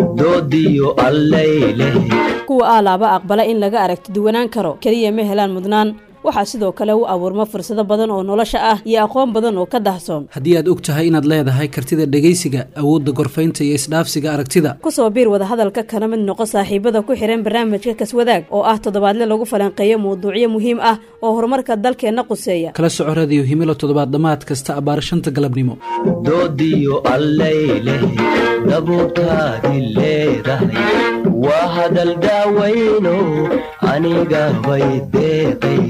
doodiyo allayleh kuwa aalaaba aqbala in laga aragti duwanaan karo keliya ma helaan mudnaan waxaa sidoo kale u abuurma fursado badan oo nolosha ah iyo aqoon badan oo ka dahsoon haddii aad og tahay inaad leedahay kartida dhegaysiga awoodda gorfaynta iyo isdhaafsiga aragtida ku soo biir wadahadalka kana mid noqo saaxiibada ku xihan barnaamijka kaswadaag oo ah toddobaadle lagu falanqeeyo mawduucyo muhiim ah oo horumarka dalkeenna quseeya kala soco radiyo himilo toddobaad dhammaad kasta abbaara shanta galabnimo doodiyo allayleh dabuurtaadi leedahay waa hadal daawayno aniga bay deeqay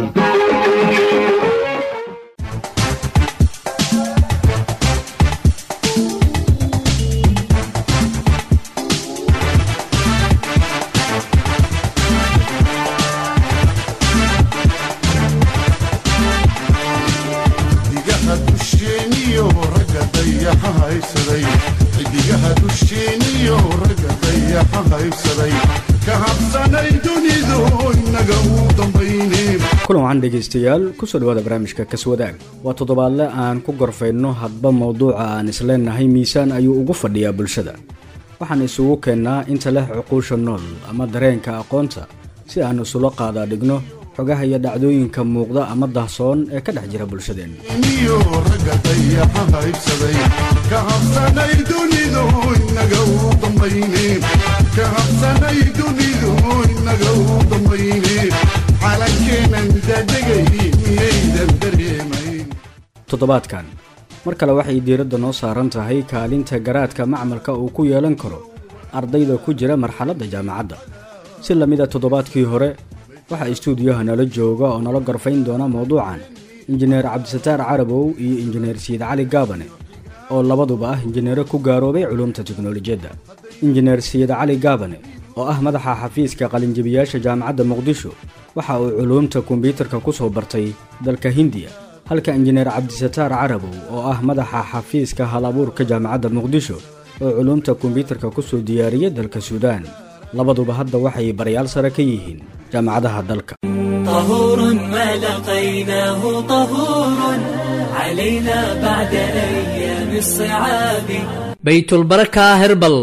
xidigaha dusheeniyo ragga dayaxa haysaday xidigaha dusheeniyo ragga dayaxa haysaday ka habsanay dunidu inaga u dambayne kulan waxaan dhegaystayaal kusoo dhawaada barnaamijka kaswadaag waa toddobaadle aan ku gorfayno hadba mowduuca aan isleenahay miisaan ayuu ugu fadhiyaa bulshada waxaan isugu keennaa inta leh cuquusha nool ama dareenka aqoonta si aan isula qaadaa dhigno xogaha iyo dhacdooyinka muuqda ama dahsoon ee ka dhex jira bulshadeenna niyo ragga dayaxa haysaday ka habsanay dunidu inaga u dambayne ka habsanay dunidu inaga u dambayne xalankeenan dadegay miyaydan dareemayn toddobaadkan mar kale waxay diiradda noo saaran tahay kaalinta garaadka macmalka uu ku yeelan karo ardayda ku jira marxaladda jaamacadda si lamida toddobaadkii hore waxaa istuudiyaha nala jooga oo nala gorfayn doona mowduucan injineer cabdisataar carabow iyo injineer siid cali gaabane oo labaduba ah injineero ku gaaroobay culumta tiknolojiyadda injineer siid cali gaabane oo ah madaxa xafiiska qalinjabiyaasha jaamacadda muqdisho waxa uu culuumta kombyuutarka ku soo bartay dalka hindiya halka injineer cabdisataar carabow oo ah madaxa xafiiska halabuurka jaamacadda muqdisho oo culuumta kombyuutarka ku soo diyaariyay dalka suudaan labaduba hadda waxay barayaal sare ka yihiin jaamacadaha dalka طهور ما لقيناه طهور علينا بعد أيام الصعاب بيت البركة هربل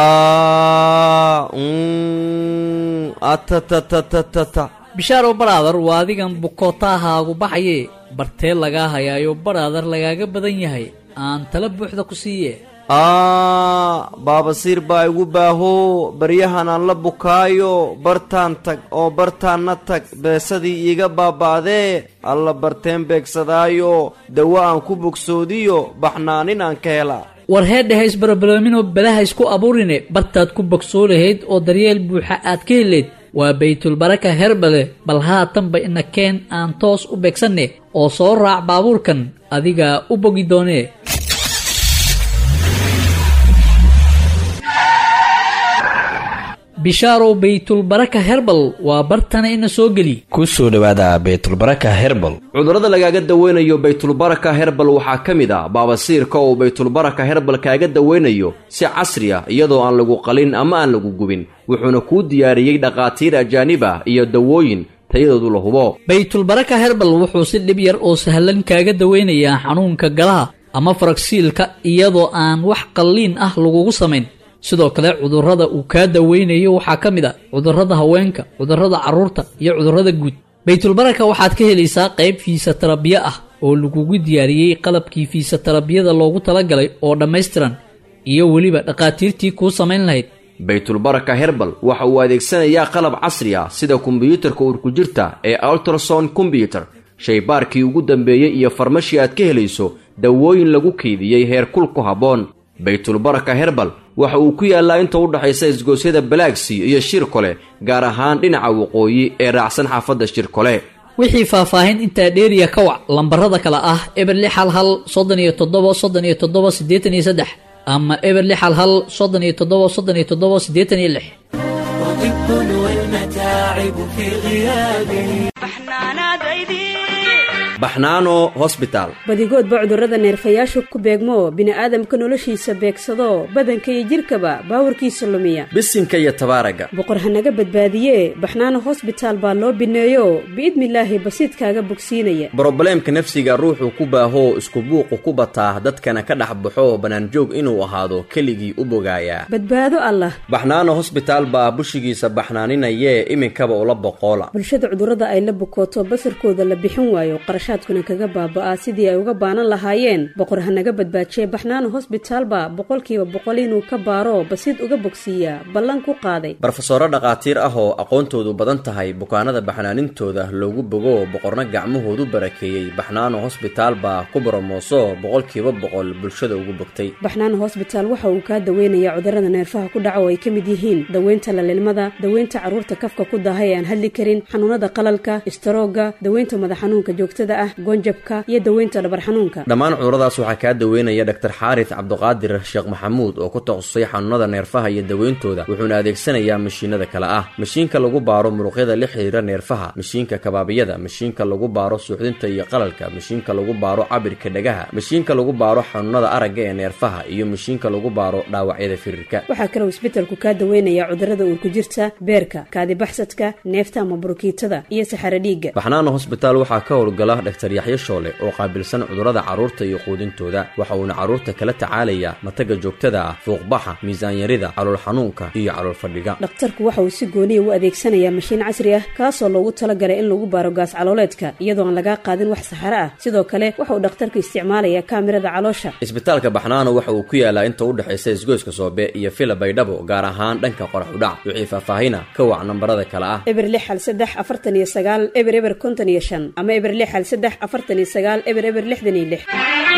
bishaaro baraadar waa adigan bukootahaagu baxaye bartee lagaa hayaayo baraadar lagaaga badan yahay aan tala buuxda ku siiye aa baabasiir baa igu baaho baryahan aan la bukaayo bartaan tag oo bartaanna tag beesadii iiga baaba'dee alla barteen beegsadaayo dawo aan ku bogsoodiyo baxnaanin aan ka hela war heedheha isbarbaloominoo balaha isku abuurine bartaad ku bogsoo lahayd oo daryeel buuxa aad ka heleyd waa baytulbaraka herbale bal haatanba ina keen aan toos u beegsanne oo soo raac baabuurkan adigaa u bogi doonee bishaarow baytulbaraka herbal waa bartana ina soo geli ku soo dhowaada baytulbaraka herbal cudurrada lagaaga daweynayo baytulbaraka herbal waxaa ka mid ah baabasiirka uu baytulbaraka herbal kaaga daweynayo si casri ah iyadoo aan lagu qalin ama aan lagu gubin wuxuuna kuu diyaariyey dhakhaatiir ajaanib ah iyo dawooyin tayadoodu la hubo baytulbaraka herbal wuxuu si dhib yar oo sahlan kaaga daweynayaa xanuunka galaha ama faragsiilka iyadoo aan wax qalliin ah lagugu samayn sidoo kale cudurrada uu kaa daweynayo waxaa ka mid a cudurrada haweenka cudurrada carruurta iyo cudurrada guud baytulbaraka waxaad ka helaysaa qayb fiisatarabiyo ah oo lagugu diyaariyey qalabkii fiisatarabiyada loogu talagalay oo dhammaystiran iyo weliba dhakhaatiirtii kuu samayn lahayd baytulbaraka herbal waxa uu adeegsanayaa qalab casri ah sida kombiyuutarka urkujirta ee ultrason kombyuter shaybaarkii ugu dambeeyey iyo farmashii aad ka helayso dawooyin lagu keydiyey heerkul ku habboon baytulbaraka herbal waxa uu ku yaallaa inta u dhaxaysa isgoosyada balaagsy iyo shirkole gaar ahaan dhinaca waqooyi ee raacsan xaafadda shirkole wixii faahfaahin intaa dheeriya ka wac lambarada kale ah eber lix hal hal soddon iyo toddoba soddon iyo toddoba siddeetan iyo saddex ama eber lix hal hal soddon iyo toddoba soddon iyo toddoba siddeetan iyo lix وطب والمتاعب في غيابه baxnaano hosbitaal badigoodba cudurrada neerfayaasha ku beegmo bini'aadamka noloshiisa beegsado badanka iyo jidhkaba baawarkiisa lumiya bisinka iyo tabaaraga boqor hanaga badbaadiye baxnaano hosbitaal baa loo bineeyo biidnilaahi basiidkaaga bogsiinaya brobleemka nafsiga ruuxuu ku baahoo isku buuqu ku bataa dadkana ka dhex baxo bannaanjoog inuu ahaado keligii u bogaayaa badbaado allah baxnaano hosbitaal baa bushigiisa baxnaaninayee iminkaba ula boqoola bulshada cudurrada ay la bukooto basarkooda la bixin waayo qarashaadkuna kaga baaba'aa sidii ay uga baanan lahaayeen boqor hanaga badbaajiye baxnaano hosbitaalba boqolkiiba boqol inuu ka baaro basiid uga bogsiiyaa ballan ku qaaday barofesoro dhakhaatiir ah oo aqoontoodu badan tahay bukaanada baxnaanintooda loogu bogo boqorna gacmahoodu barakeeyey baxnaano hosbitaal baa ku boromooso boqolkiiba boqol bulshada ugu bogtay baxnaano hosbitaal waxa uu kaa daweynayaa cudurrada neerfaha ku dhaca oo ay ka mid yihiin daweynta lalilmada daweynta carruurta kafka ku daahay ee aan hadli karin xanuunada qalalka istaroogga daweynta madax xanuunka joogtada ah goonjabka iyo daweynta dhabar xanuunka dhammaan cuduradaas waxaa kaa daweynaya dhaktar xaaris cabduqaadir sheekh maxamuud oo ku takhasusay xanuunada neerfaha iyo daweyntooda wuxuuna adeegsanayaa mashiinada kale ah mashiinka lagu baaro muruqyada la xiriira neerfaha mashiinka kabaabiyada mashiinka lagu baaro suuxdinta iyo qalalka mashiinka lagu baaro cabirka dhagaha mashiinka lagu baaro xanuunada aragga ee neerfaha iyo mashiinka lagu baaro dhaawacyada firirka waxaa kaloo isbetelku kaa daweynayaa cudurrada uurku jirta beerka kaadibaxsadka neefta ama burukiitada iyo saxaro dhiigga baxnaano hosbitaal waxaa ka howlgala dhaktar yaxyo shoole oo qaabilsan cudurrada carruurta iyo quudintooda waxa uuna carruurta kala tacaalayaa mataga joogtada ah fuuqbaxa miisaanyarida calool xanuunka iyo calool fadhiga dhakhtarku waxa uu si gooniya u adeegsanayaa mashiin casri ah kaasoo loogu talagalay in lagu baaro gaas calooleedka iyadoo aan lagaa qaadin wax saxaro ah sidoo kale waxa uu dhakhtarku isticmaalayaa kaamirada caloosha isbitaalka baxnaano waxa uu ku yaalaa inta u dhexaysa isgoyska soobe iyo fila baydhabo gaar ahaan dhanka qorax udhac wixii faahfaahina ka wac nambarada kale ah eber lix hal saddex afartan iyo sagaal eber eber konton iyo shan ama eber lix hal saddex afartan iyo sagaal eber eber lixdan iyo lix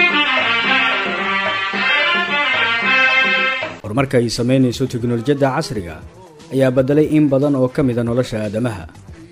horumarka ay samaynayso teknolojiyadda casriga ayaa beddelay in badan oo ka mida nolosha aadamaha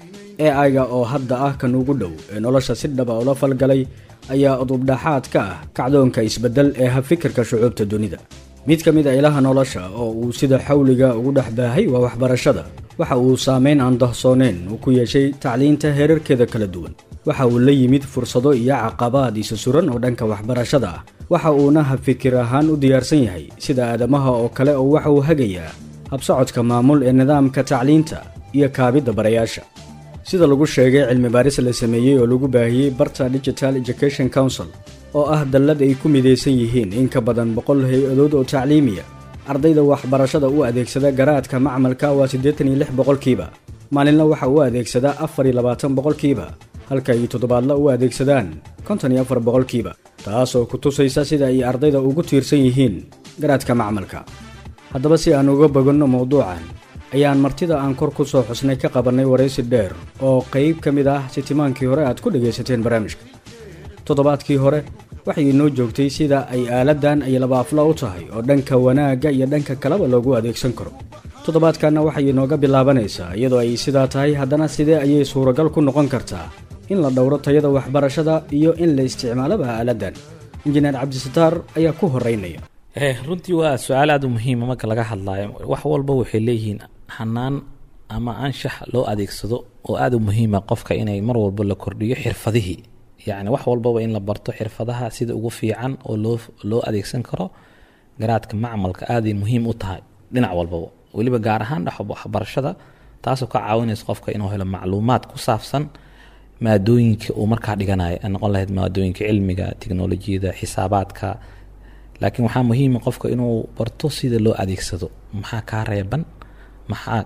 e aiga oo hadda ah kan ugu dhow ee nolosha si dhaba ula falgalay ayaa udubdhaxaad ka ah kacdoonka isbeddel ee habfikirka shucuubta dunida mid ka mid a ilaha nolosha oo uu sida xawliga ugu dhex baahay waa waxbarashada waxa uu saameyn aan dahsooneen uu ku yeeshay tacliinta heerarkeeda kala duwan waxa uu la yimid fursado iyo caqabaad isa suran oo dhanka waxbarashada ah waxa uuna habfikir ahaan u diyaarsan yahay sida aadamaha oo kale oo waxa uu hagayaa habsocodka maamul ee nidaamka tacliinta iyo kaabidda barayaasha sida lagu sheegay cilmi baaris la sameeyey oo lagu baahiyey barta digital education council oo ah dallad ay ku midaysan yihiin in ka badan boqol hay-adood oo tacliimiya ardayda waxbarashada u adeegsada garaadka macmalka waa siddeetan iyo lix boqolkiiba maalinla waxa uu adeegsadaa afar iyo labaatan boqolkiiba halka ay toddobaadla u adeegsadaan konton iyo afar boqolkiiba taasoo ku tusaysa sida ay ardayda ugu tiirsan yihiin garaadka macmalka haddaba si aan uga boganno mowduucan ayaan martida aan kor ku soo xusnay ka qabannay waraysi dheer oo qayb ka mid ah sitimaankii hore aad ku dhagaysateen barnaamijka toddobaadkii hore waxay inoo joogtay sida ay aaladdan ay labaafla u tahay oo dhanka wanaagga iyo dhanka kaleba loogu adeegsan karo toddobaadkanna waxay inooga bilaabanaysaa iyadoo ay sidaa tahay haddana sidee ayay suuragal ku noqon kartaa in la dhowro tayada waxbarashada iyo in la isticmaalaba aaladdan injineer cabdisataar ayaa ku horeynaya runtii waa su-aal aada u muhiima marka laga hadlaayo wax walba waxay leeyihiin hanaan ama anshax loo adeegsado oo aada u muhiima qofka inay mar walba la kordhiyo xirfadihii yacni wax walbaba in la barto xirfadaha sida ugu fiican oo loo loo adeegsan karo garaadka macmalka aaday muhiim u tahay dhinac walbaba weliba gaar ahaan dhex waxbarashada taasoo ka caawinaysa qofka inuu helo macluumaad ku saabsan maadooyinka uu markaa dhiganayo ay noqon lahayd maadooyinka cilmiga tiknolojiyada xisaabaadka laakiin waxaa muhiima qofka inuu barto sida loo adeegsado maxaa kaa reeban maxaa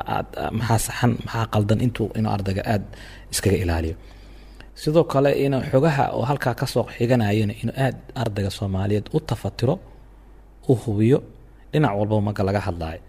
maxaa saxan maxaa qaldan intuu inuu ardayga aada iskaga ilaaliyo sidoo kale in xogaha oo halkaa kasoo xiganayana inuu aada ardayga soomaaliyeed u tafatiro u hubiyo dhinac walbaba marka laga hadlayo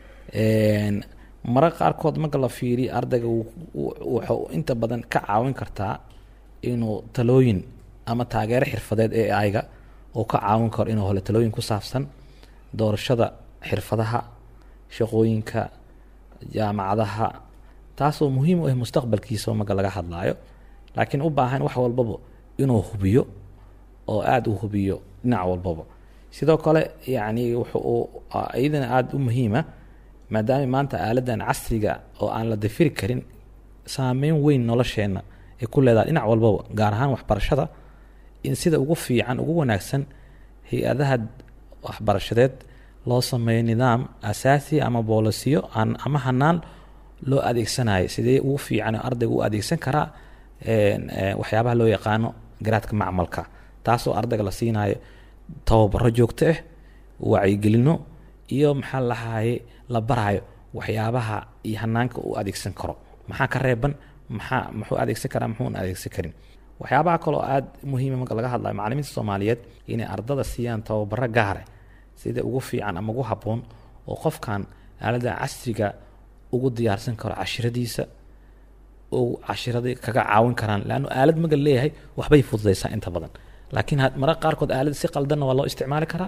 mara qaarkood marka la fiiriyo ardayga wuxuu inta badan ka caawin kartaa inuu talooyin ama taageero xirfadeed ee ayga uu ka caawin karo inuu helo talooyin ku saabsan doorashada xirfadaha shaqooyinka jaamacadaha taasoo muhiim u ah mustaqbalkiisa marka laga hadlaayo laakiin u baahan wax walbaba inuu hubiyo oo aada u hubiyo dhinac walbaba sidoo kale yacni wuxuu iyadana aada u muhiima maadaama maanta aaladan casriga oo aan la dafiri karin saameyn weyn nolosheenna ay ku leedahay dhinac walbaba gaar ahaan waxbarashada in sida ugu fiican ugu wanaagsan hay-adaha waxbarashadeed loo sameeyo nidaam asaasi ama boolisiyo aan ama hanaan loo adeegsanayo sidee ugu fiican ardayga u adeegsan karaa waxyaabaha loo yaqaano garaadka macmalka taasoo ardayga la siinayo tababaro joogto ah wacyigelino iyo maxaa lahaye la barayo waxyaabaha iyo hanaanka uu adeegsan karo maxaa ka reeban maxaa muxuu adeegsan karaa muxuuna adeegsan karin waxyaabaha kaloo aada muhiima marka laga hadlayo macalimiinta soomaaliyeed inay ardada siiyaan tababaro gaare sida ugu fiican ama ugu habboon oo qofkan aalada casriga ugu diyaarsan karo cashiradiisa oo cashiradii kaga caawin karaan leannu aalad maga leeyahay waxbay fududaysaa inta badan laakiin mararka qaarkood aalad si qaldanna waa loo isticmaali karaa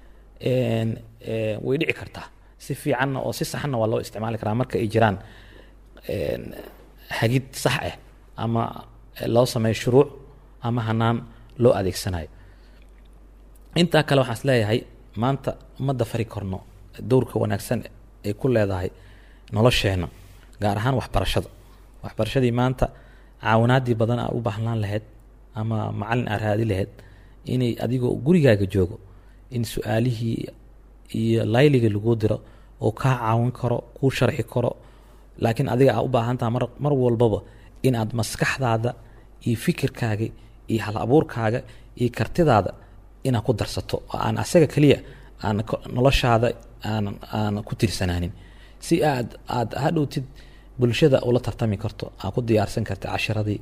way dhici kartaa si fiicanna oo si saxanna waa loo isticmaali karaa marka ay jiraan hagid sax ah ama loo sameeyo shuruuc ama hanaan loo adeegsanayo intaa kale waxaan is leeyahay maanta ummadda fari korno dowrka wanaagsan ay ku leedahay nolosheenna gaar ahaan waxbarashada waxbarashadii maanta caawinaadii badan aa u baahnaan lahayd ama macalin aa raadi lahayd inay adigoo gurigaaga joogo in su-aalihii iyo layliga laguu diro oo kaa caawin karo kuu sharxi karo laakiin adiga aa u baahantaha mar mar walbaba inaad maskaxdaada iyo fikirkaaga iyo hal abuurkaaga iyo kartidaada inaad ku darsato oo aan asaga keliya aan noloshaada aan aan ku tirsanaanin si aad aad hadhowtid bulshada ula tartami karto aad ku diyaarsan karta cashiradii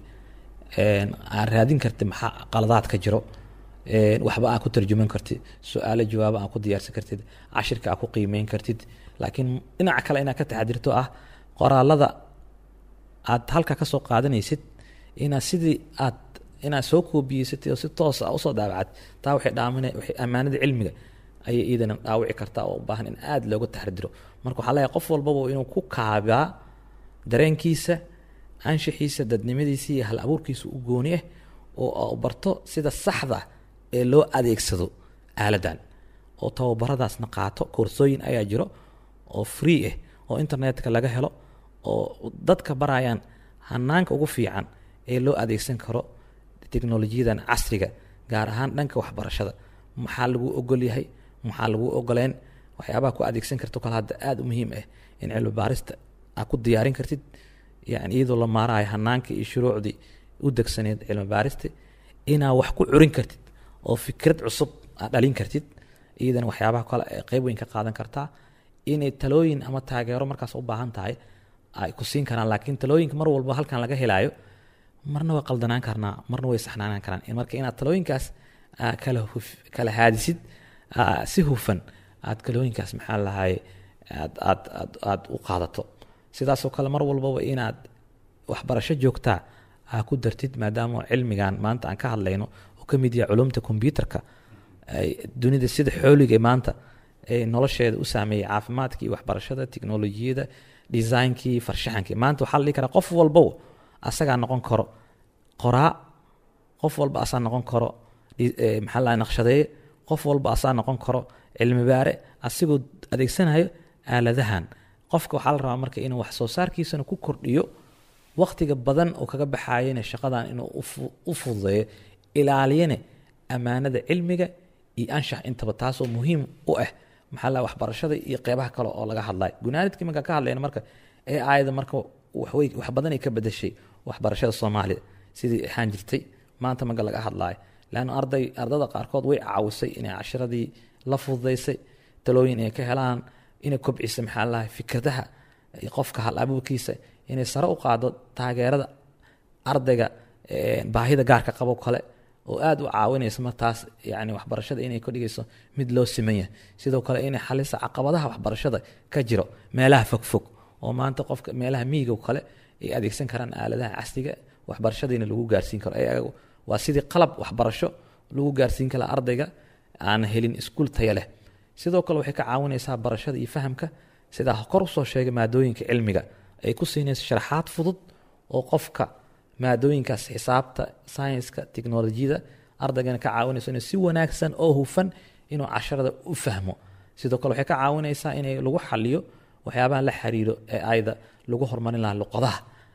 aad raadin karti maxaa qaladaad ka jiro waxba aad ku tarjuman kartid su-aalo jawaabo aad ku diyaarsan kartid cashirka aad ku qiimeyn kartid laakiin dhinaca kale inaad ka taxadirto ah qoraalada aad halka ka soo qaadanaysid inaad sidii aad inaad soo koobiyeysatay oo si toos ah usoo daabacad taa waxay dhaamina waxay ammaanada cilmiga ayay iidana dhaawici kartaa oo u baahan in aada looga taxadiro marka waxaa leeyahay qof walbaba inuu ku kaabaa dareenkiisa anshaxiisa dadnimadiisa iyo hal abuurkiisa u gooni ah oo barto sida saxda ee loo adeegsado aaladan oo tababaradaasna qaato koorsooyin ayaa jiro oo free ah oo internetka laga helo oo dadka barayaan hanaanka ugu fiican ee loo adeegsan karo teknolojiyadan casriga gaar ahaan dhanka waxbarashada maxaa lagu ogol yahay maxaa lagu ogoleen waxyaabaha ku adeegsan karto kale hadda aada u muhiim ah in cilmi baarista aad ku diyaarin kartid yani iyadoo la maarayo hanaanka iyo shuruucdii u degsaneed cilmi baarista inaad wax ku curin kartid oo fikrad cusub aad dhalin kartid iyadana waxyaabaha kale ee qeyb weyn ka qaadan kartaa inay talooyin ama taageero markaas u baahan tahay ay ku siin karaan laakiin talooyinka mar walba halkan laga helaayo marna way qaldanaan karnaa marna way saxnaanaan karaan marka inaad talooyinkaas kala kala haadisid si hufan aad kalooyinkaas maxaa lahaye aad aad aad aad u qaadato sidaasoo kale mar walbaba inaad waxbarasho joogtaa aa ku dartid maadaama cilmigan maanta aan ka hadlayno oo ka mid yahay culumta kombyuutarka dunida sida xooliga maanta nolosheeda u saameeyey caafimaadka iyo waxbarashada tiknolojiyada designkii farshaxankii maanta waxaa la dhihi karaa qof walbow asagaa noqon karo qoraa qof walba asaa noqon karo maxaa la naqshadeeye qof walba asaa noqon karo cilmi baare asigoo adeegsanayo aaladahan qofka waxaa la rabaa marka inuu wax soo saarkiisana ku kordhiyo waqtiga badan oo kaga baxayana shaqadan inuu u fududeeyo ilaaliyana ammaanada cilmiga iyo anshax intaba taasoo muhiim u ah maxaa la waxbarashada iyo qeybaha kale oo laga hadlayo gunaanidkii markaan ka hadlayna marka ee aayada marka waxwey wax badan ay ka bedeshay waxbarashada soomaaliya sidii ahaan jirtay maanta marka laga hadlaayo leanna arday ardada qaarkood way caawisay inay cashiradii la fududaysay talooyin ay ka helaan inay kobcisay maxaa lahay fikradaha qofka hal abuurkiisa inay sare u qaado taageerada ardayga baahida gaarka qabo kale oo aada u caawinaysa martaas yani waxbarashada inay ka dhigayso mid loo simanya sidoo kale inay xalisa caqabadaha waxbarashada ka jiro meelaha fogfog oo maanta qofka meelaha miyiga kale ay adeegsan karaan aaladaha casriga waxbarashadiina lagu gaarsiin karo ayagu waa sidii qalab waxbarasho lagu gaarsiin kara ardayga aan helin iskuul taya leh sidoo kale waxay ka caawinaysaa barashada iyo fahamka sidaa kor usoo sheegay maadooyinka cilmiga ay ku siinayso sharaxaad fudud oo qofka maadooyinkaas xisaabta sayenska teknolojiyada ardaygana ka caawinayso inuu si wanaagsan oo hufan inuu casharada u fahmo sidoo kale waxay ka caawinaysaa in lagu xaliyo waxyaabaha la xiriiro ee ayda lagu horumarin lahaa luqadaha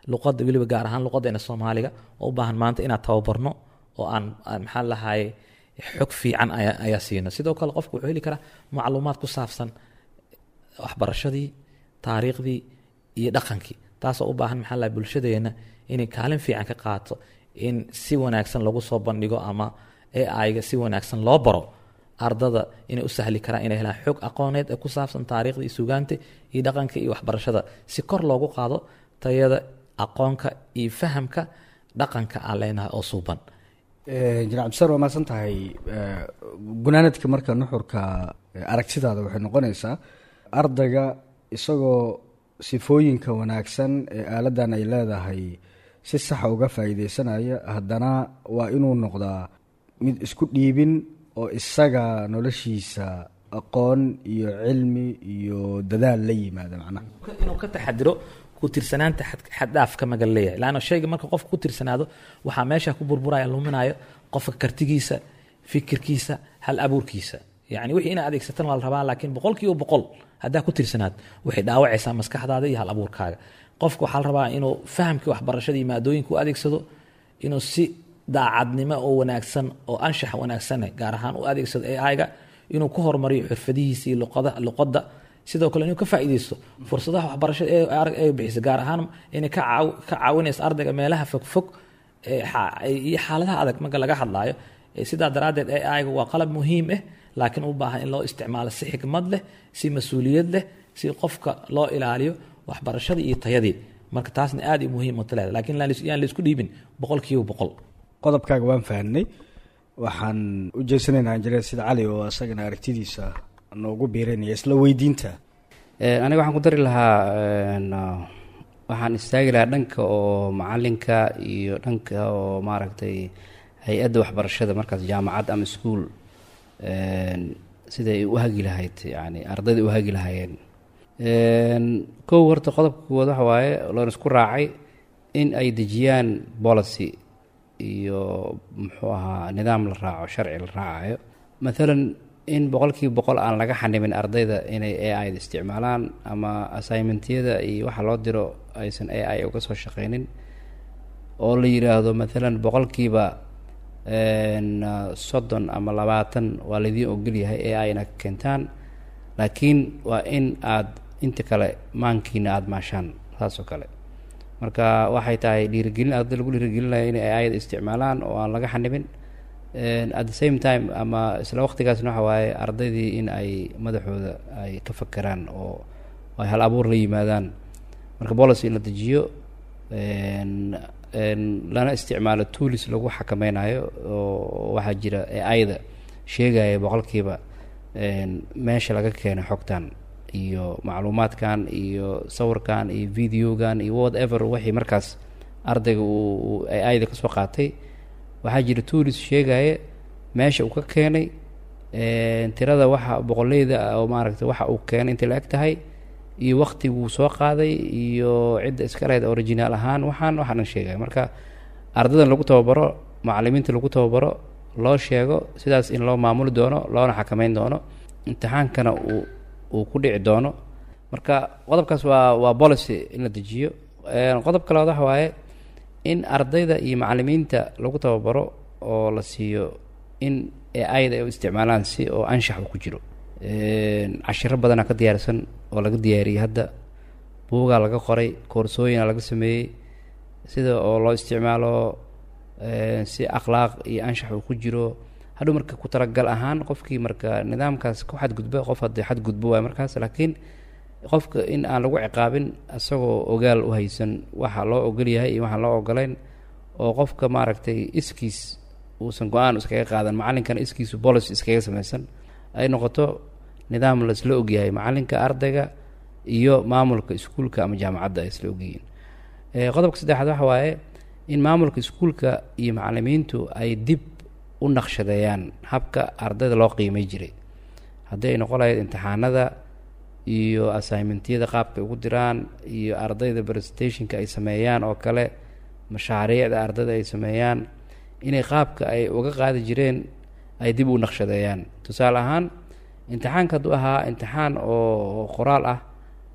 luqadda weliba gaar ahaan luqadeena soomaaliga oo u baahan maanta inaan tababarno oo aan aan maxaa lahaye xog fiican ayaa ayaa siino sidoo kale qofku wuxuu heli karaa macluumaad ku saabsan waxbarashadii taariikhdii iyo dhaqankii taasoo u baahan maxaa lahaye bulshadeena inay kaalin fiican ka qaato in si wanaagsan lagu soo bandhigo ama ai-ga si wanaagsan loo baro ardada inay u sahli karaan inay helaan xog aqooneed ee ku saabsan taariikhda iyo sugaanta iyo dhaqanka iyo waxbarashada si kor loogu qaado tayada aqoonka iyo fahamka dhaqanka aan leenahay oo suuban janac abdisaar waa mahadsan tahay gunaanadka marka nuxurka aragtidaada waxay noqonaysaa ardayga isagoo sifooyinka wanaagsan ee aaladan ay leedahay si saxa uga faa'iideysanaya haddana waa inuu noqdaa mid isku dhiibin oo isaga noloshiisa aqoon iyo cilmi iyo dadaal la yimaada macnaha inuu ka taxadiro ku tirsanaanta xaddhaafka magal leeyahay laanna shayga marka qofka ku tirsanaado waxaa meesha ku burburaya luminayo qofka kartigiisa fikirkiisa hal abuurkiisa yani wixii inaad adeegsatan waa la rabaa laakiin boqol kiiba boqol haddaa ku tirsanaad waxay dhaawacaysaa maskaxdaada iyo hal abuurkaaga qofka waxaa la rabaa inuu fahamkii waxbarashada iyo maadooyinka u adeegsado inuu si daacadnimo oo wanaagsan oo anshax wanaagsan gaar ahaan u adeegsado ai-ga inuu ku horumariyo xirfadihiisa iyo luqada sidoo kale inuu ka faa'iideysto fursadaha waxbarashada ee bixisa gaar ahaan inay ka caawinayso ardayga meelaha fogfog iyo xaaladaha adag marka laga hadlaayo sidaa daraaddeed ai-ga waa qalab muhiim ah laakiin u baahan in loo isticmaalo si xikmad leh si mas-uuliyad leh si qofka loo ilaaliyo waxbarashadii iyo tayadii marka taasna aad muhiim u taleeda lakiin yaan laisku dhiibin boqol kiiba boqol qodobkaaga waan fahanay waxaan u jeesanaynaa injineer sida cali oo isagana aragtidiisa noogu biiranaya isla weydiinta aniga waxaan ku dari lahaa waxaan istaagi lahaa dhanka oo macalinka iyo dhanka oo maaragtay hay-adda waxbarashada markaas jaamacad ama ischool siday u hagi lahayd yani ardayda u hagi lahaayeen kow horta qodobka kuwaad waxa waaye loon isku raacay in ay dejiyaan policy iyo muxuu ahaa nidaam la raaco sharci la raacayo maalan in boqolkiiba boqol aan laga xanimin ardayda inay a i da isticmaalaan ama assignmentyada iyo waxa loo diro aysan a i uga soo shaqeynin oo la yiraahdo maalan boqolkiiba soddon ama labaatan waa laydiin ogolyahay a i na ka keentaan laakiin waa in aada inta kale maankiina aada maashaan saas oo kale marka waxay tahay dhiirigelin arday lagu dhiirigelinaya inay ayada isticmaalaan oo aan laga xanibin at the same time ama isla waqtigaasna waxa waaye ardaydii in ay madaxooda ay ka fakeraan oo ay hal abuur la yimaadaan marka policy in la dejiyo lana isticmaalo toolis lagu xakameynayo oo waxaa jira ayada sheegaya boqolkiiba meesha laga keenay xogtan iyo macluumaadkan iyo sawirkan iyo videogan iyo whatever wixii markaas ardayga uu ayada kasoo qaatay waxaa jira toolis sheegaya meesha uu ka keenay tirada waxa boqoleyda oo maaragtay waxa uu keenay intay la eg tahay iyo waktiguu soo qaaday iyo cidda iska lahayd originaal ahaan waxaan waxaa dhan sheegaya marka ardadan lagu tababaro macalimiinta lagu tababaro loo sheego sidaas in loo maamuli doono loona xakameyn doono imtixaankana uu uu ku dhici doono marka qodobkaas waa waa policy in la dejiyo qodob kaleod waxa waaye in ardayda iyo macalimiinta lagu tababaro oo la siiyo in ayada ay u isticmaalaan si oo anshax uu ku jiro cashiro badanaa ka diyaarsan oo laga diyaariyey hadda buugaa laga qoray koorsooyina laga sameeyey sida oo loo isticmaalo si akhlaaq iyo anshax uu ku jiro hadhow marka ku talagal ahaan qofkii marka nidaamkaas ku xadgudba qof haddii xadgudbo waay markaas laakiin qofka in aan lagu ciqaabin isagoo ogaal u haysan waxa loo ogol yahay iyo waxaan loo ogolayn oo qofka maaragtay iskiis uusan go-aan iskaga qaadan macalinkana iskiisu policy iskaga samaysan ay noqoto nidaam la isla ogyahay macalinka ardayga iyo maamulka iskuulka ama jaamacadda ay isla ogyihiin qodobka saddexaad waxa waaye in maamulka iskuulka iyo macalimiintu ay dib u naqshadeeyaan habka ardayda loo qiimay jiray haddii ay noqon lahayd imtixaanada iyo assignmentyada qaabka ugu diraan iyo ardayda presentationka ay sameeyaan oo kale mashaariicda ardayda ay sameeyaan inay qaabka ay uga qaadi jireen ay dib u naqshadeeyaan tusaale ahaan imtixaanka hadduu ahaa imtixaan oo qoraal ah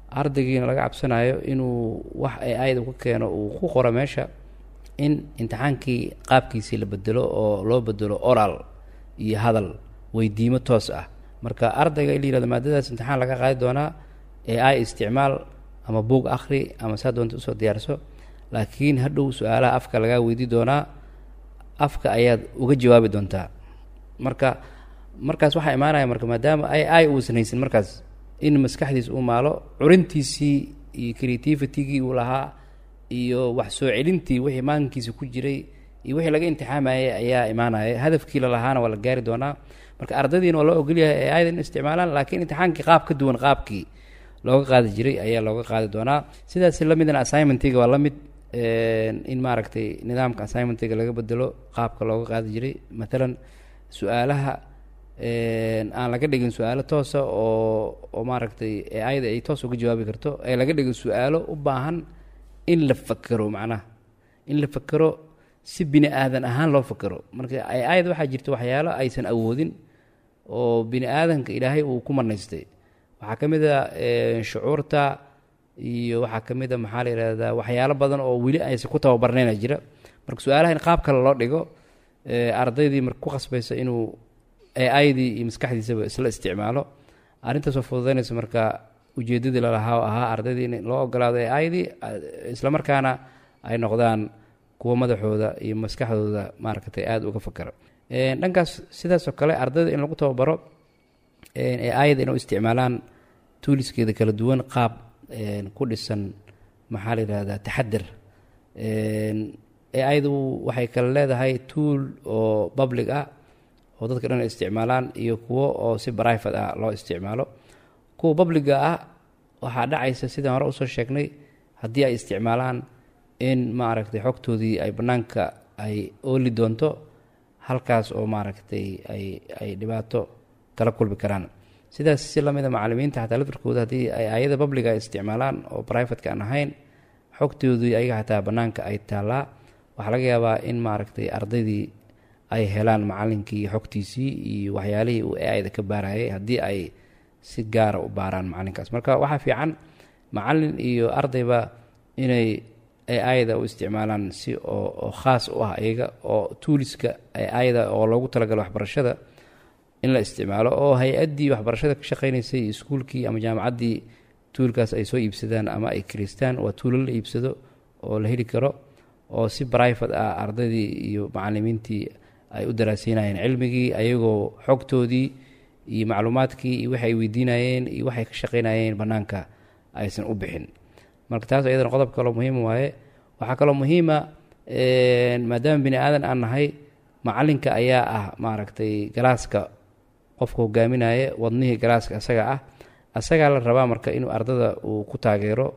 ardaygiina laga cabsanayo inuu wax ay ayada ku keeno uu ku qoro meesha in imtixaankii qaabkiisii la bedelo oo loo bedelo oral iyo hadal weydiimo toos ah marka ardayga in la yihahdo maadadaas imtixaan laga qaadi doonaa ee ay isticmaal ama buug akhri ama saa doonta usoo diyaarso laakiin hadhow su-aalaha afka lagaa weydii doonaa afka ayaad uga jawaabi doontaa marka markaas waxaa imaanaya marka maadaama ay ay uusan haysan markaas in maskaxdiis uu maalo curintiisii iyo creativitigii uu lahaa iyo wax soo celintii wixii maalinkiisa ku jiray iyo wixii laga imtixaamayay ayaa imaanaya hadafkii lalahaana waa la gaari doonaa marka ardaydiina waa loo ogolyahay ee aydan isticmaalaan laakiin imtixaankii qaab ka duwan qaabkii looga qaadi jiray ayaa looga qaadi doonaa sidaas lamidna assignmentiga waa la mid in maaragtay nidaamka assignmentiga laga bedelo qaabka looga qaadi jiray matalan su-aalaha aan laga dhigin su-aalo toosa oo oo maaragtay ee ayada ay toos uga jawaabi karto ee laga dhigin su-aalo u baahan in la fakero macnaha in la fakero si bini aadan ahaan loo fakero marka ay ayada waxaa jirta waxyaalo aysan awoodin oo bini aadanka ilaahay uu ku manaystay waxaa ka mid a shucuurta iyo waxaa ka mid a maxaa la yihahdaa waxyaalo badan oo weli aysan ku tababarnayna jira marka su-aalaha in qaab kale loo dhigo ardaydii marka ku qasbaysa inuu aidii iyo maskaxdiisaba isla isticmaalo arrintaasoo fududaynaysa marka ujeedadii lalahaa ahaa ardaydii in loo ogolaado aidii islamarkaana ay noqdaan kuwa madaxooda iyo maskaxdooda maaragtay aada uga fakara dhankaas sidaasoo kale ardayda in lagu tababaro ayada inuu isticmaalaan tuuliskeeda kala duwan qaab ku dhisan maxaa la yidhahdaa taxadar ayadu waxay kale leedahay tuul oo public ah oo dadka dhan ay isticmaalaan iyo kuwo oo si private ah loo isticmaalo kuwa publiga ah waxaa dhacaysa sidaan hore usoo sheegnay haddii ay isticmaalaan in maaragtay xogtoodii ay bannaanka ay ooli doonto halkaas oo maaragtay ay ay dhibaato kala kulmi karaan sidaas si lamida macalimiinta xataa lafirkooda haddii ay ayada publiga ay isticmaalaan oo privateka aan ahayn xogtoodii ayaga xataa bannaanka ay taallaa waxaa laga yaabaa in maaragtay ardaydii ay helaan macalinkii xogtiisii iyo waxyaalihii uu ayda ka baarayay haddii ay si gaara u baaraan macalinkaas marka waxaa fiican macalin iyo ardayba inay ayda u isticmaalaan si oo oo khaas u ah iyaga oo tuuliska ayda oo loogu talagalo waxbarashada in la isticmaalo oo hay-addii waxbarashada ka shaqeynaysay iskuulkii ama jaamacaddii tuulkaas ay soo iibsadaan ama ay kiristaan waa tuulo la iibsado oo la heli karo oo si private ah ardaydii iyo macalimiintii ay u daraasiinayeen cilmigii ayagoo xogtoodii iyo macluumaadkii iyo waxay weydiinayeen iyo waxay ka shaqeynayeen bannaanka aysan u bixin marka taas iyadana qodob kaloo muhiim waaye waxaa kaloo muhiima maadaama bini aadan aan nahay macalinka ayaa ah maaragtay galaaska qofka hogaaminaya wadnihii galaaska asaga ah asagaa la rabaa marka inuu ardada uu ku taageero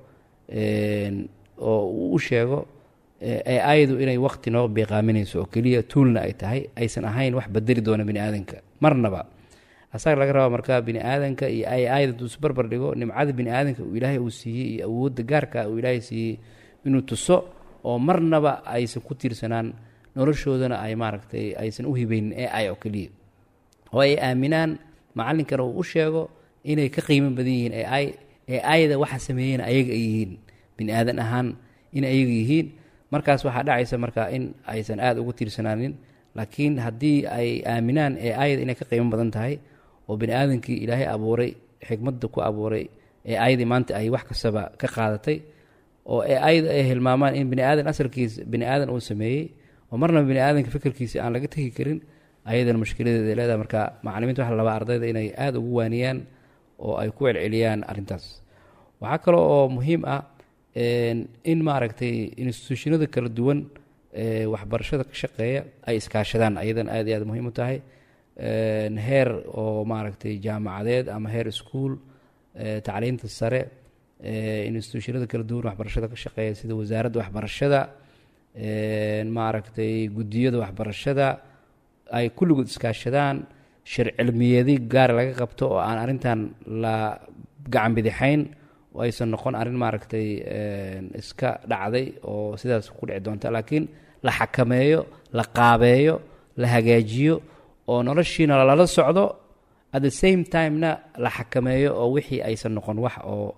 oo uu u sheego ayadu inay waqti noo biiqaaminayso oo keliya tuulna ay tahay aysan ahayn wax bedeli doona bini aadanka marnaba asaga laga rabaa marka bini aadanka iyo ay ayada intuu isbarbar dhigo nimcada bini aadanka uu ilaahay uu siiyey iyo awoodda gaarka uu ilaahay siiyey inuu tuso oo marnaba aysan ku tiirsanaan noloshoodana ay maaragtay aysan u hibeynin ee ay oo keliya oo ay aaminaan macalinkana uu u sheego inay ka qiimo badan yihiin ee ay ee ayada waxa sameeyeen ayaga ay yihiin bini aadan ahaan in ayaga yihiin markaas waxaa dhacaysa marka in aysan aada ugu tiirsanaanin laakiin haddii ay aaminaan ee ayada inay ka qiimo badan tahay oo bini aadankii ilaahay abuuray xikmadda ku abuuray ee ayadii maanta ay wax kastaba ka qaadatay oo ee ayada ay hilmaamaan in bini aadan asalkiisa bini aadan uu sameeyey oo marnaba bini aadanka fikirkiisa aan laga tegi karin ayadana mushkiladeeda ay leedahay marka macalimiinta waxa la rabaa ardayda inay aada ugu waaniyaan oo ay ku celceliyaan arrintaas waxaa kaloo oo muhiim ah in maaragtay instituushinada kala duwan ee waxbarashada ka shaqeeya ay iskaashadaan ayadan aad iyo aad muhiim u tahay heer oo maaragtay jaamacadeed ama heer iskuol tacliinta sare instituushinada kala duwan waxbarashada ka shaqeeya sida wasaaradda waxbarashada maaragtay guddiyada waxbarashada ay kulligood iskaashadaan shir cilmiyeedi gaar laga qabto oo aan arrintan la gacan bidixayn oo aysan noqon arrin maaragtay iska dhacday oo sidaas ku dhici doonta laakiin la xakameeyo la qaabeeyo la hagaajiyo oo noloshiina lala socdo at the same timena la xakameeyo oo wixii aysan noqon wax oo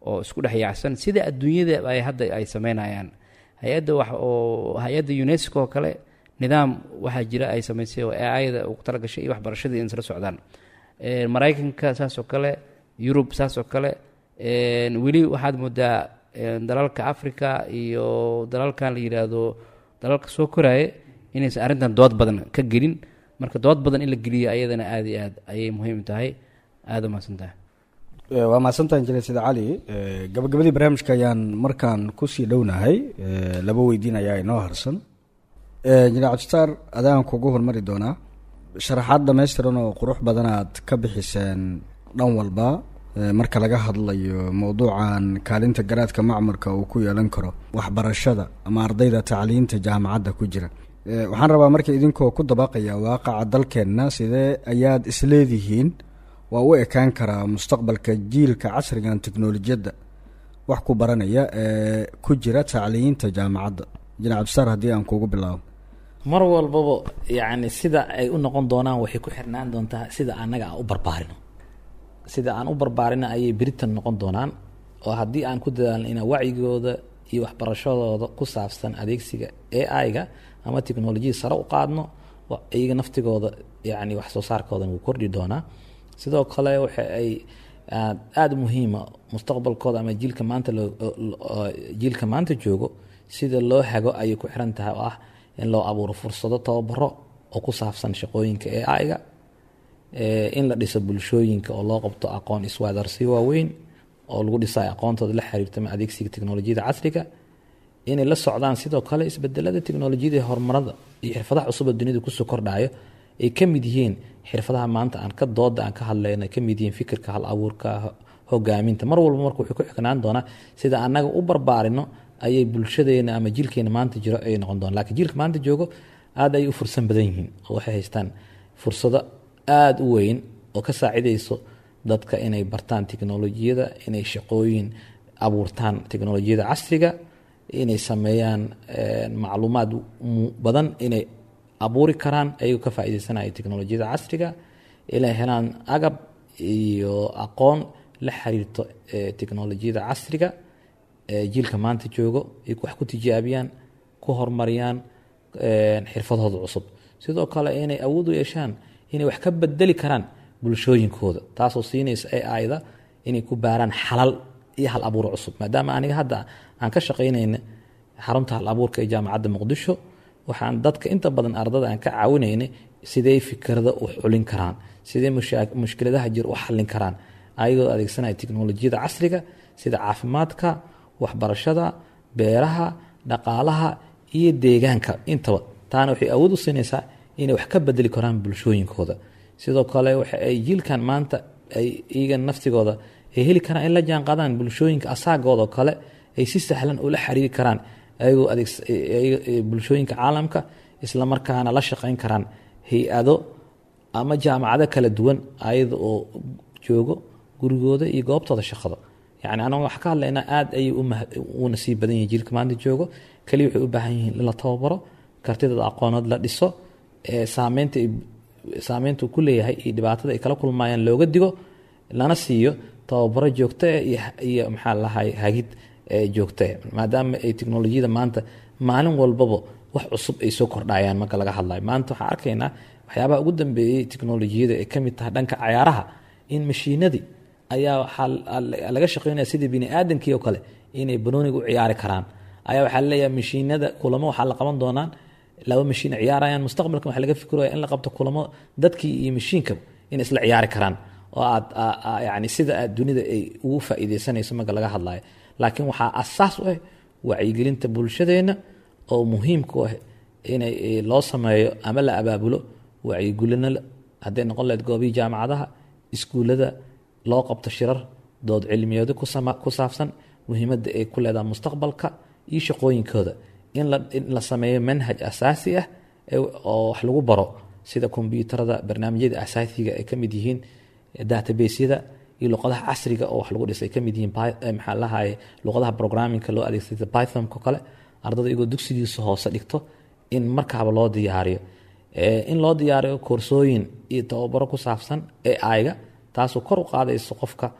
oo isku dhex yaacsan sida adduunyada ay hadda ay sameynayaan hay-adda wax oo hay-adda unesco oo kale nidaam waxaa jira ay samaysay oo ai-da ugu talagashay iyo waxbarashadii in isla socdaan maraykanka saas oo kale yurub saas oo kale weli waxaad moodaa dalalka africa iyo dalalkan la yidhaahdo dalalka soo koraaye inaysan arrintan dood badan ka gelin marka dood badan in la geliyo ayadana aada iyo aad ayay muhiim tahay aada umahadsan tahay waa mahadsantaha injineer sida cali gabagabadii barnaamijka ayaan markaan kusii dhownahay laba weydiin ayaa inoo harsan injineer cabdisitaar adaan kugu hormari doonaa sharaxaad dhamaystiran oo qurux badan aad ka bixiseen dhan walba marka laga hadlayo mowduucan kaalinta garaadka macmarka uu ku yeelan karo waxbarashada ama ardayda tacliinta jaamacadda ku jira waxaan rabaa marka idinkoo ku dabaqaya waaqaca dalkeenna sidee ayaad isleedihiin waa u ekaan karaa mustaqbalka jiilka casrigan teknolojiyadda wax ku baranaya ee ku jira tacliinta jaamacadda injineer cabdisaar haddii aan kugu bilaabo mar walbaba yacni sida ay u noqon doonaan waxay ku xirnaan doontaa sida annaga aan u barbaarino sida aan u barbaarino ayay beritan noqon doonaan oo haddii aan ku dadaalno inaan wacyigooda iyo waxbarashadooda ku saabsan adeegsiga a i-ga ama teknolojiyada sare u qaadno iyaga naftigooda yani wax soo saarkoodan wuu kordhi doonaa sidoo kale waxa ay aada muhiima mustaqbalkooda ama jiilka maanta jiilka maanta joogo sida loo hago ayay ku xiran tahay oo ah in loo abuuro fursado tababaro oo ku saabsan shaqooyinka a i-ga in la dhiso bulshooyinka oo loo qabto aqoon iswaadarsi waaweyn oo lagu dhisayo aqoontooda la xiriirtama adeegsiga teknolojiyada casriga inay la socdaan sidoo kale isbedelada teknolojiyada horumarada iyo xirfadaha cusub oo dunida kusoo kordhayo ay ka mid yihiin xirfadaha maanta aan ka dooda aan ka hadlayna ka mid yihiin fikirka hal abuurka hogaaminta mar walba marka wuxuu ku xiknaan doonaa sida annaga u barbaarino ayay bulshadeena ama jiilkeena maanta jiro ay noqon doona lakiin jiilka maanta joogo aada ay u fursan badan yihiin oo waxay haystaan fursado aada u weyn oo ka saacidayso dadka inay bartaan teknolojiyada inay shaqooyin abuurtaan teknolojiyada casriga inay sameeyaan macluumaad badan inay abuuri karaan ayagoo ka faaideysanaya teknolojiyada casriga inay helaan agab iyo aqoon la xiriirto teknolojiyada casriga jiilka maanta joogo ay wax ku tijaabiyaan ku horumariyaan xirfadooda cusub sidoo kale inay awood u yeeshaan inay wax ka bedeli karaan bulshooyinkooda taasoo siinaysa ai-da inay ku baaraan xalal iyo hal abuur cusub maadaama aniga hadda aan ka shaqaynayna xarunta hal abuurka ee jaamacadda muqdisho waxaan dadka inta badan ardada aan ka caawinaynay sidey fikrada u xulin karaan sidee mushkiladaha jir u xallin karaan ayagoo adeegsanaya teknolojiyada casriga sida caafimaadka waxbarashada beeraha dhaqaalaha iyo deegaanka intaba taana waxay awood u siinaysaa inay wax ka bedeli karaan bulshooyinkooda sidoo kale waxa ay jiilkan maanta ay iyaga naftigooda ay heli karaan in la jaanqaadaan bulshooyinka asaagoodaoo kale ay si sahlan ula xiriiri karaan ayagoo bulshooyinka caalamka isla markaana la shaqayn karaan hay-ado ama jaamacado kala duwan ayada oo joogo gurigooda iyo goobtooda shaqada yani anaga wax ka hadlaynaa aada ayay u nasiib badan yihin jiilka maanta joogo kaliya waxay u baahan yihiin in la tababaro kartidooda aqoonood la dhiso saameynta saameynta uu ku leeyahay iyo dhibaatada ay kala kulmayaan looga digo lana siiyo tababaro joogto ah iyo maxaa lahay hagid joogto ah maadaama ay teknolojiyada maanta maalin walbaba wax cusub ay soo kordhayaan marka laga hadlayo maanta waxaan arkaynaa waxyaabaha ugu dambeeyey teknolojiyada ay kamid tahay dhanka cayaaraha in mashiinadii ayaa waxaa laga shaqeynaya sidii bini aadamkii oo kale inay banooniga u ciyaari karaan ayaa waxaa laleeyahay mashiinada kulamo waxaa la qaban doonaan laba mashiin ciyaarayaan mustaqbalkan waxaa laga fikiraya in la qabto kulamo dadkii iyo mashiinka in isla ciyaari karaan oo aad yani sida aad dunida ay ugu faa'iideysanayso marka laga hadlayo laakiin waxaa asaas u ah wacyigelinta bulshadeena oo muhiimka u ah inay loo sameeyo ama la abaabulo wacyigelino hadday noqon lahayd goobihii jaamacadaha iskuullada loo qabto shirar dood cilmiyeedo ku saabsan muhiimadda ay ku leedahay mustaqbalka iyo shaqooyinkooda in la sameeyo manhaj asaasi ah oo wax lagu baro sida kombyuutarada barnaamijyada asaasiga ay ka mid yihiin databasyada iyo luqadaha casriga oo wax lagu dhisay ka mid yihiin maxaa lahaye luqadaha programmingka loo adeegsada pythonko kale ardada iyagoo dugsigiisa hoose dhigto in markaaba loo diyaariyo in loo diyaariyo koorsooyin iyo tababaro ku saabsan ai-ga taasoo kor u qaadayso qofka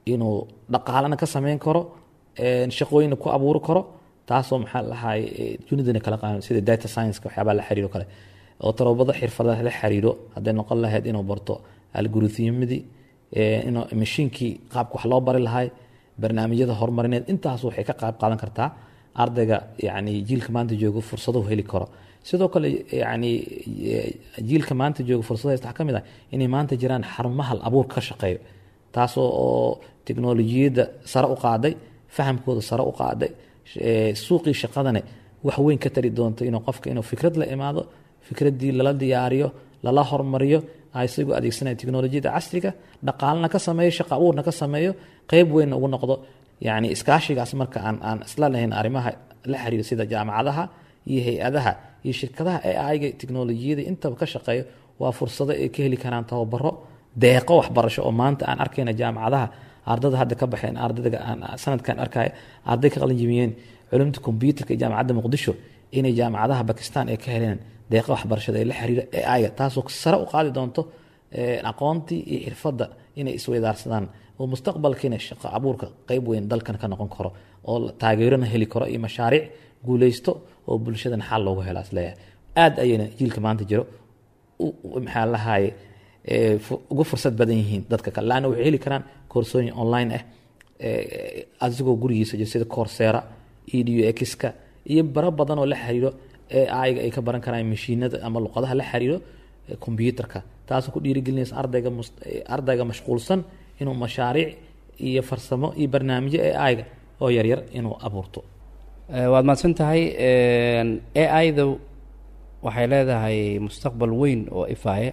inuu dhaqaalana ka sameyn karo shaqooyina ku abuuri karo taasoo maxaa lahay dunidana kala qaadan sida data science waxyaabaa la xiriiro kale oo tarobada xirfadaha la xiriiro hadday noqon lahayd inuu barto algorithymadii inuu mashiinkii qaabka wax loo bari lahay barnaamijyada horumarineed intaas waxay ka qayb qaadan kartaa ardayga yani jiilka maanta joogo fursado heli karo sidoo kale yani jiilka maanta jooga fursado haysta waxaa ka mid ah inay maanta jiraan xarumaha abuurka ka shaqeeyo taasoo oo teknolojiyadda sare u qaaday fahamkooda sare u qaaday suuqii shaqadane wax weyn ka tari doonto inuu qofka inuu fikrad la imaado fikraddii lala diyaariyo lala hormariyo isagoo adeegsanaya teknolojiyadda casriga dhaqaalana ka sameeyo shaqa abuurna ka sameeyo qeyb weynna ugu noqdo yani iskaashigaas marka aan aan isla lahayn arrimaha la xiriira sida jaamacadaha iyo hay-adaha iyo shirkadaha ee ayga teknolojiyada intaba ka shaqeeyo waa fursado ay ka heli karaan tababaro deeqo waxbarasho oo maanta aan arkayna jaamacadaha ardada hadda ka baxeen ardayga aan sanadkan arkaya arday ka qalin jimiyeen culumta kombyuutarka iyo jaamacadda muqdisho inay jaamacadaha bakistan ay ka heleen deeqa waxbarashada ee la xiriira ee ayga taasoo sare u qaadi doonto aqoontii iyo xirfadda inay isweydaarsadaan oo mustaqbalkiina shaqo abuurka qeyb weyn dalkan ka noqon karo oo taageerona heli karo iyo mashaariic guuleysto oo bulshadan xal loogu hela isleeyahay aada ayayna jiilka maanta jiro maxaa lahaye uga fursad badan yihiin dadka kale laanna waxay heli karaan koorsooyin online ah asigoo gurigiisa jiro sida coursera edu xka iyo baro badan oo la xiriiro ee ayga ay ka baran karaan mashiinada ama luqadaha la xiriiro combyuutarka taasoo ku dhiirigelinaysa ardayga ardayga mashquulsan inuu mashaariic iyo farsamo iyo barnaamijyo ee ayga oo yaryar inuu abuurto waad mahadsan tahay a i da waxay leedahay mustaqbal weyn oo ifaaya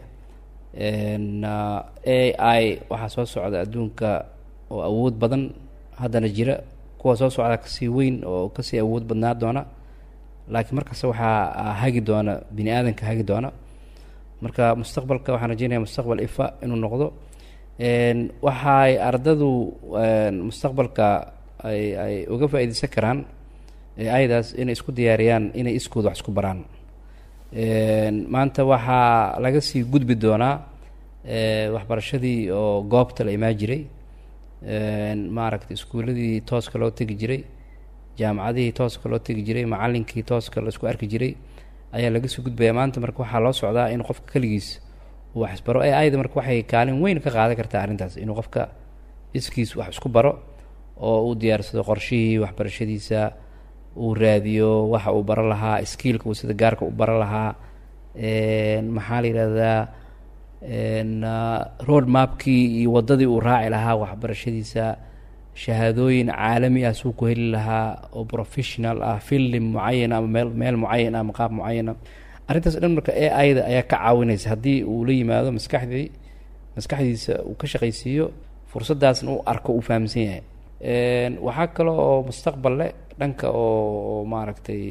a i waxaa soo socda adduunka oo awood badan haddana jira kuwa soo socda kasii weyn oo kasii awood badnaa doona laakiin markasta waxaa hagi doona bini aadanka hagi doona marka mustaqbalka waxaan rajeynaya mustaqbal ifa inuu noqdo waxay ardadu mustaqbalka ay ay uga faa-iideysan karaan ayadaas inay isku diyaariyaan inay iskooda wax isku baraan maanta waxaa laga sii gudbi doonaa waxbarashadii oo goobta la imaan jiray maaragtay iskuuladii tooska loo tegi jiray jaamacadihii tooska loo tegi jiray macalinkii tooska la isku arki jiray ayaa laga sii gudbaya maanta marka waxaa loo socdaa in qofka keligiis uu wax isbaro ee ayada marka waxay kaalin weyn ka qaadan kartaa arrintaas inuu qofka iskiis wax isku baro oo uu diyaarsado qorshihii waxbarashadiisa uu raadiyo waxa uu baro lahaa skiilka uu sida gaarka u baro lahaa maxaa la yidhahdaa road mapkii iyo waddadii uu raaci lahaa waxbarashadiisa shahaadooyin caalami ah suu ku heli lahaa oo professional ah filim mucayana ama meel meel mucayan ah ama qaab mucayana arrintaas dhan marka e ayda ayaa ka caawinaysa haddii uu la yimaado maskaxdii maskaxdiisa uu ka shaqaysiiyo fursaddaasna uu arko uu fahamsan yahay waxaa kale oo mustaqbal leh dhanka oo maaragtay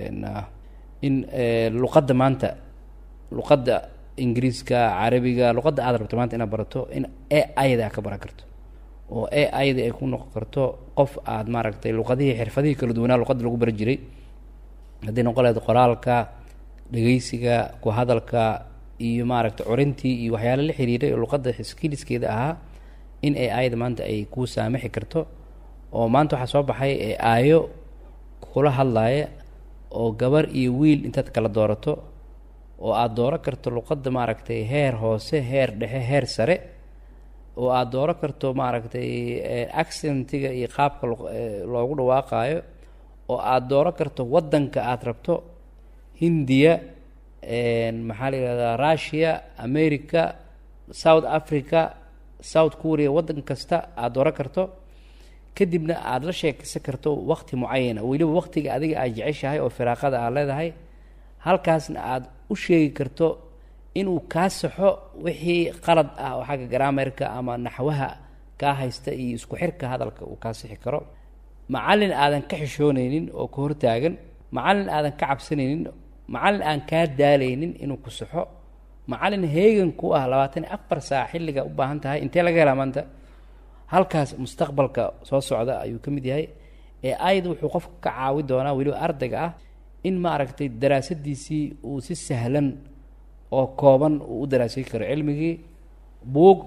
in luqadda maanta luqadda ingiriiska carabiga luqadda aad rabto maanta inaad barato in e ayda aad ka baran karto oo e ayda ay ku noqon karto qof aad maaragtay luqadihii xirfadihii kala duwanaa luqadda lagu baran jiray haddii noqon lahayd qoraalka dhegeysiga ku hadalka iyo maaragtay corintii iyo waxyaala la xiriiray oo luqadda skiliskeeda ahaa in e ayda maanta ay kuu saamixi karto oo maanta waxaa soo baxay ee aayo kula hadlaaya oo gabar iyo wiil intaad kala doorato oo aada dooran karto luqadda maaragtay heer hoose heer dhexe heer sare oo aada dooran karto maaragtay accentiga iyo qaabka loogu dhawaaqaayo oo aada dooran karto waddanka aada rabto hindiya maxaa la yihahdaa russia america south africa south korea waddan kasta aada dooran karto kadibna aada la sheekaysan karto waqti mucayana weliba waqtiga adiga aad jeceshahay oo firaaqada aad leedahay halkaasna aada u sheegi karto inuu kaa saxo wixii qalad ah oo xagga garaamerka ama naxwaha kaa haysta iyo isku xirka hadalka uu kaa sixi karo macallin aadan ka xishoonaynin oo ka hortaagan macallin aadan ka cabsanaynin macallin aan kaa daalaynin inuu ku saxo macallin heegan ku ah labaatan iyo afar saac xilliga u baahan tahay intee laga helaa maanta halkaas mustaqbalka soo socda ayuu ka mid yahay ee ayad wuxuu qofka ka caawi doonaa weliba ardayga ah in maaragtay daraasadiisii uu si sahlan oo kooban uu u daraasay karo cilmigii buug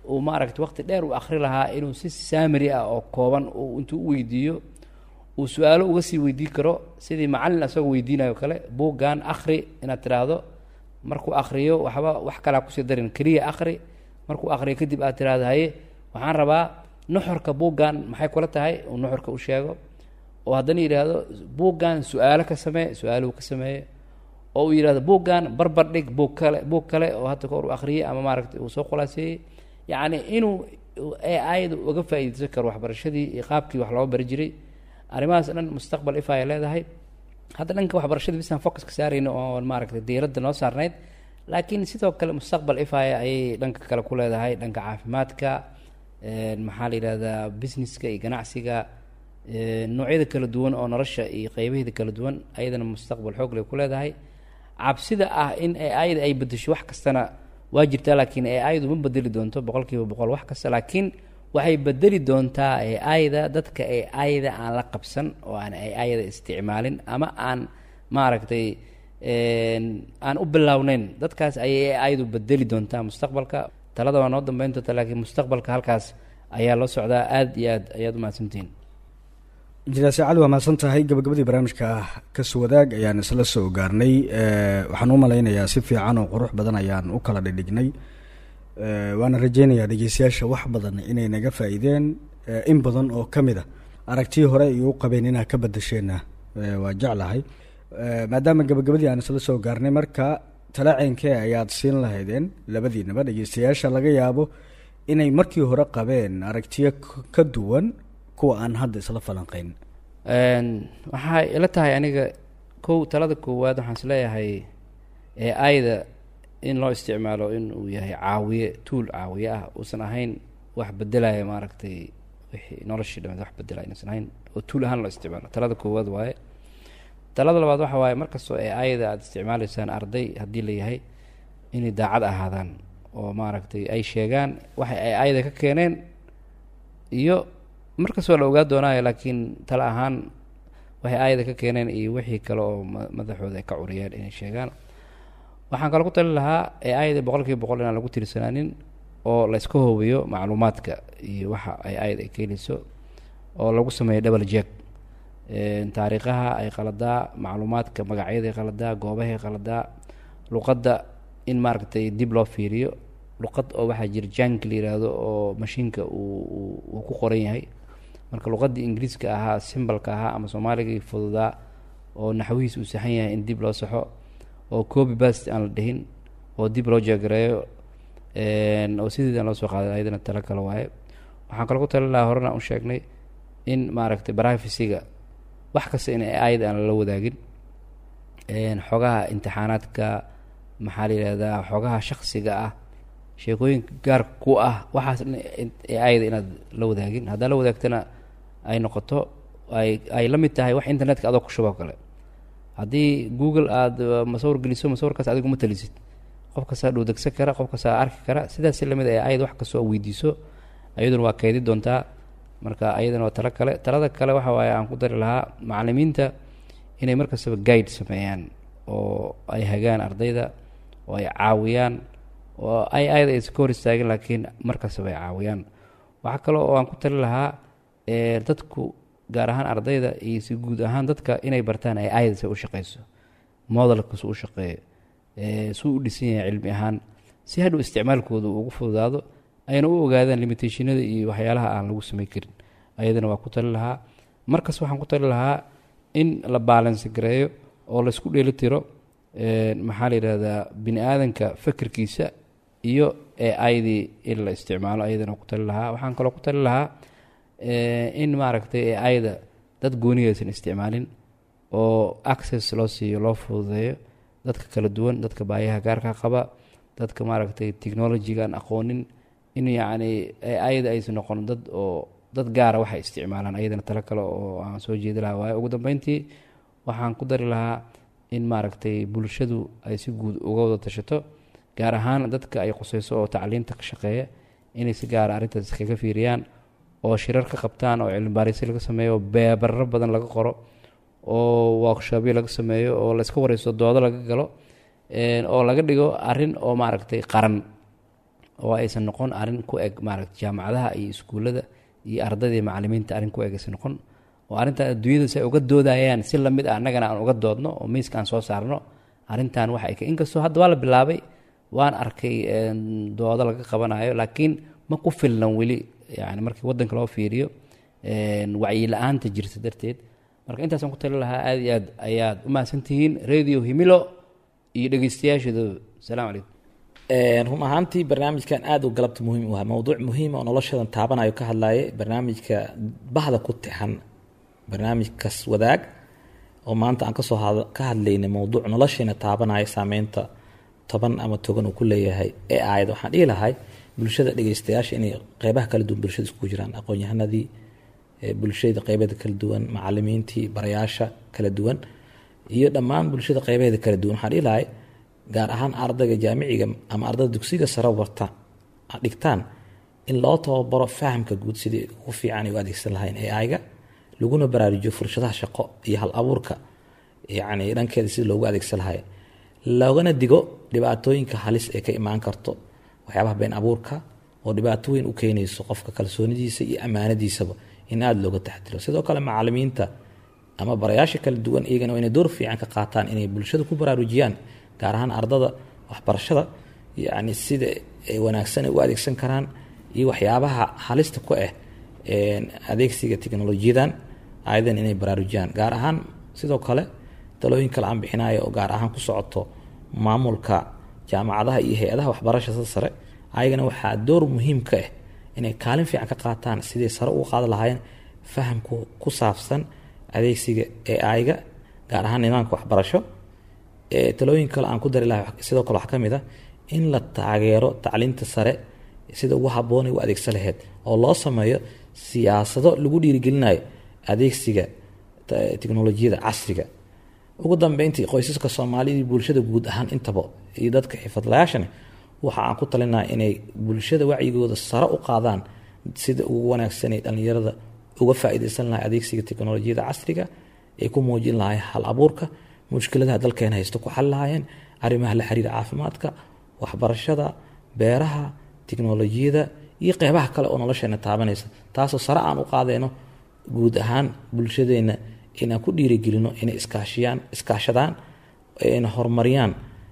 uu maaragtay waqti dheer uu akhri lahaa inuu si saamari ah oo kooban uu intuu u weydiiyo uu su-aalo uga sii weydiin karo sidii macallin asagoo weydiinayo kale buuggan akhri inaad tidhaahdo markuu akhriyo waxba wax kalaa kusii darin keliya akhri markuu akhriyo kadib aad tidhaahdo haye waxaan rabaa nuxurka buuggan maxay kula tahay uu nuxurka u sheego oo haddana yidhaahdo buuggan su-aalo ka samee su-aaluhu ka sameeye oo uu yidhahdo buuggan barbar dhig buug kale buug kale oo hadda kahor uu akhriyey ama maaragtay uu soo khulaaseeyey yacni inuu ayada uga faa'iideysan karo waxbarashadii iyo qaabkii wax looga bari jiray arrimahaas dhan mustaqbal ifa ay leedahay hadda dhanka waxbarashada bisaan focuska saarayno oo maaragtay diiradda noo saarnayd laakiin sidoo kale mustaqbal ifaya ayay dhanka kale ku leedahay dhanka caafimaadka maxaa la yidhahdaa businesska iyo ganacsiga noocyada kala duwan oo nolosha iyo qeybaheeda kala duwan ayadana mustaqbal xoog lay ku leedahay cabsida ah in ayada ay bedesho wax kastana waa jirtaa laakiin ayadu ma bedeli doonto boqol kiiba boqol wax kasta laakiin waxay bedeli doontaa ayada dadka ayada aan la qabsan oo aan ayada isticmaalin ama aan maaragtay aan u bilowneyn dadkaas ayay ayadu bedeli doontaa mustaqbalka talada waa noo dambeyn doonta laakiin mustaqbalka halkaas ayaa loo socdaa aada iyo aad ayaad umahadsantihiin injineer saacad waa mahadsan tahay gabagabadii barnaamijka kasu wadaag ayaan isla soo gaarnay waxaan u malaynayaa si fiican oo qurux badan ayaan u kala dhidhignay waana rajeynayaa dhegeystayaasha wax badan inay naga faa-iideen in badan oo ka mid a aragtii hore ay u qabeen inaad ka badasheenna waa jeclahay maadaama gabagabadii aan isla soo gaarnay marka talaceenkee ayaad siin lahaydeen labadiinaba dhegeystayaasha laga yaabo inay markii hore qabeen aragtiyo ka duwan kuwa aan hadda isla falanqeyn waxay ila tahay aniga kow talada koowaad waxaan isleeyahay ee ayda in loo isticmaalo in uu yahay caawiye tuul caawiye ah uusan ahayn wax bedelaya maaragtay wixii noloshii dhameed wax bedelaya inuusan ahayn oo tuul ahaan loo isticmaalo talada koowaad waaye talada labaad waxa waaye markastoo ee ayada aada isticmaaleysaan arday haddii la yahay inay daacad ahaadaan oo maaragtay ay sheegaan waxa ay ayada ka keeneen iyo markastoo la ogaa doonaayo laakiin tale ahaan waxay aayada ka keeneen iyo wixii kale oo madaxooda ay ka curiyeen inay sheegaan waxaan kaloo ku tali lahaa ee aayada boqol kiiba boqol inaan lagu tirsanaanin oo la iska hoobiyo macluumaadka iyo waxa ay aayad ay keenayso oo lagu sameeyo double jack taariikhaha ay qaladaa macluumaadka magacyaday qaladaa goobahay qaladaa luqadda in maaragtay dib loo fiiriyo luqad oo waxaa jira jank la yiraahdo oo mashiinka uu uu ku qoran yahay marka luqadii ingiriiska ahaa simbalka ahaa ama soomaaligii fududaa oo naxwihiis uu saxan yahay in dib loo saxo oo copy bast aan la dhihin oo dib loo jeegareeyo oo sideedan loo soo qaaday ayadana talo kale waaye waxaan kaloo ku tali lahaa horena u sheegnay in maaragtay privacyga wax kasta in ayad aan lala wadaagin xogaha imtixaanaadka maxaa la yihahdaa xogaha shaksiga ah sheekooyinka gaarka ku ah waxaas ayada inaad la wadaagin haddaa la wadaagtana ay noqoto ay ay la mid tahay wax internetka adoo ku shuboo kale haddii google aada masawir geliso masawirkaas adigu ma talisid qof kastaa dhowdegsan kara qof kastaa arki kara sidaas lamid ee ayad wax kastoo weydiiso ayaduna waa kaydi doontaa marka ayadana waa talo kale talada kale waxa waaye aan ku dari lahaa macalimiinta inay markastaba guide sameeyaan oo ay hagaan ardayda oo ay caawiyaan oo ay ayada aysan ka hor istaagin laakiin markastaba ay caawiyaan waxaa kale oo aan ku tali lahaa dadku gaar ahaan ardayda iyo si guud ahaan dadka inay bartaan ay ayada se u shaqeyso modelka su u shaqeeyo suu u dhisan yahay cilmi ahaan si hadhow isticmaalkooda uu ugu fududaado ayna u ogaadaan limitationada iyo waxyaalaha aan lagu samey karin ayadana waa ku tali lahaa markas waxaan ku tali lahaa in la baalansi gareeyo oo laysku dheeli tiro maxaa la yidhahdaa bini aadanka fekerkiisa iyo ee aydii in la isticmaalo ayadana ku tali lahaa waxaan kaloo ku tali lahaa in maaragtay ee ayda dad goonigaysan isticmaalin oo access loo siiyo loo fududeeyo dadka kala duwan dadka baayaha gaarka qaba dadka maaragtay technologygaan aqoonin in yacni ayada aysan noqon dad oo dad gaara waxay isticmaalaan ayadana talo kale oo aan soo jeedi lahaa waayo ugu dambeyntii waxaan ku dari lahaa in maaragtay bulshadu ay si guud uga wada tashato gaar ahaan dadka ay quseyso oo tacliinta ka shaqeeya inay si gaara arrintaas kaga fiiriyaan oo shirar ka qabtaan oo cilmi baarisyo laga sameeyo oo beebarro badan laga qoro oo workshoopyo laga sameeyo oo la iska wareysto doodo laga galo oo laga dhigo arrin oo maaragtay qaran oo aysan noqon arrin ku eg maaragta jaamacadaha iyo iskuullada iyo ardayda iyo macalimiinta arrin ku eg aysan noqon oo arrintan adduunyada si ay uga doodayaan si lamid ah annagana aan uga doodno oo miiska aan soo saarno arrintan waxa ay ka inkastoo hadda waa la bilaabay waan arkay doodo laga qabanayo laakiin ma ku filnan weli yani markii waddanka loo fiiriyo wacyi la-aanta jirta darteed marka intaasaan ku tali lahaa aad iyo aad ayaad u mahadsantihiin radio himilo iyo dhegeystayaasheeda asalaamu calaykum run ahaantii barnaamijkan aad u galabta muhiim u ahaa mowduuc muhiima oo noloshadan taabanayo ka hadlaye barnaamijka bahda ku tixan barnaamijkaas wadaag oo maanta aan kasoo ka hadlaynay mowduuc nolosheena taabanaya saameynta toban ama togan uu ku leeyahay ee aayad waxaan dhihi lahay bulshada dhegeystayaasha inay qeybaha kala duwan bulshada iskugu jiraan aqoon-yahanadii bulshada qeybeeda kala duwan macalimiintii barayaasha kala duwan iyo dhammaan bulshada qeybaheeda kala duwan waxaan dhihi lahay gaar ahaan ardayga jaamiciga ama ardayda dugsiga sare warta dhigtaan in loo tababaro fahamka guud sidii ugu fiican ay u adeegsan lahayn ai-ga laguna baraarujiyo fursadaha shaqo iyo hal abuurka yacni dhankeeda sidii loogu adeegsan lahay loogana digo dhibaatooyinka halis ee ka imaan karto waxyaabaha been abuurka oo dhibaato weyn u keenayso qofka kalsoonidiisa iyo ammaanadiisaba in aada looga taxdiro sidoo kale macalimiinta ama barayaasha kala duwan iyagana waa inay door fiican ka qaataan inay bulshada ku baraarujiyaan gaar ahaan ardada waxbarashada yacni sida wanaagsan ay u adeegsan karaan iyo waxyaabaha halista ku ah adeegsiga teknolojiyadan ayadan inay baraarujiyaan gaar ahaan sidoo kale talooyin kale aan bixinayo oo gaar ahaan ku socoto maamulka jaamacadaha iyo hay-adaha waxbarashada sare ayagana waxaa door muhiim ka ah inay kaalin fiican ka qaataan siday sare uga qaadi lahaayeen fahamku ku saabsan adeegsiga ai-ga gaar ahaan nidaamka waxbarasho talooyin kale aan ku dari lahay sidoo kale waxaa ka mid ah in la taageero tacliinta sare sida ugu habboonay u adeegsan laheyd oo loo sameeyo siyaasado lagu dhiirigelinayo adeegsiga teknolojiyada casriga ugu dambeyntii qoysaska soomaalida bulshada guud ahaan intaba iyo dadka xifadlayaashani waxa aan ku talinaa inay bulshada wacyigooda sare u qaadaan sida ugu wanaagsanay dhallinyarada uga faa-iideysan lahay adeegsiga teknolojiyada casriga ay ku muujin lahay hal abuurka mushkiladaha dalkeena haysto ku xali lahaayeen arrimaha la xiriira caafimaadka waxbarashada beeraha teknolojiyada iyo qeybaha kale oo nolosheena taabanaysa taasoo sare aan u qaadeyno guud ahaan bulshadeena inaan ku dhiirigelino inay iskaashiyaan iskaashadaan na horumariyaan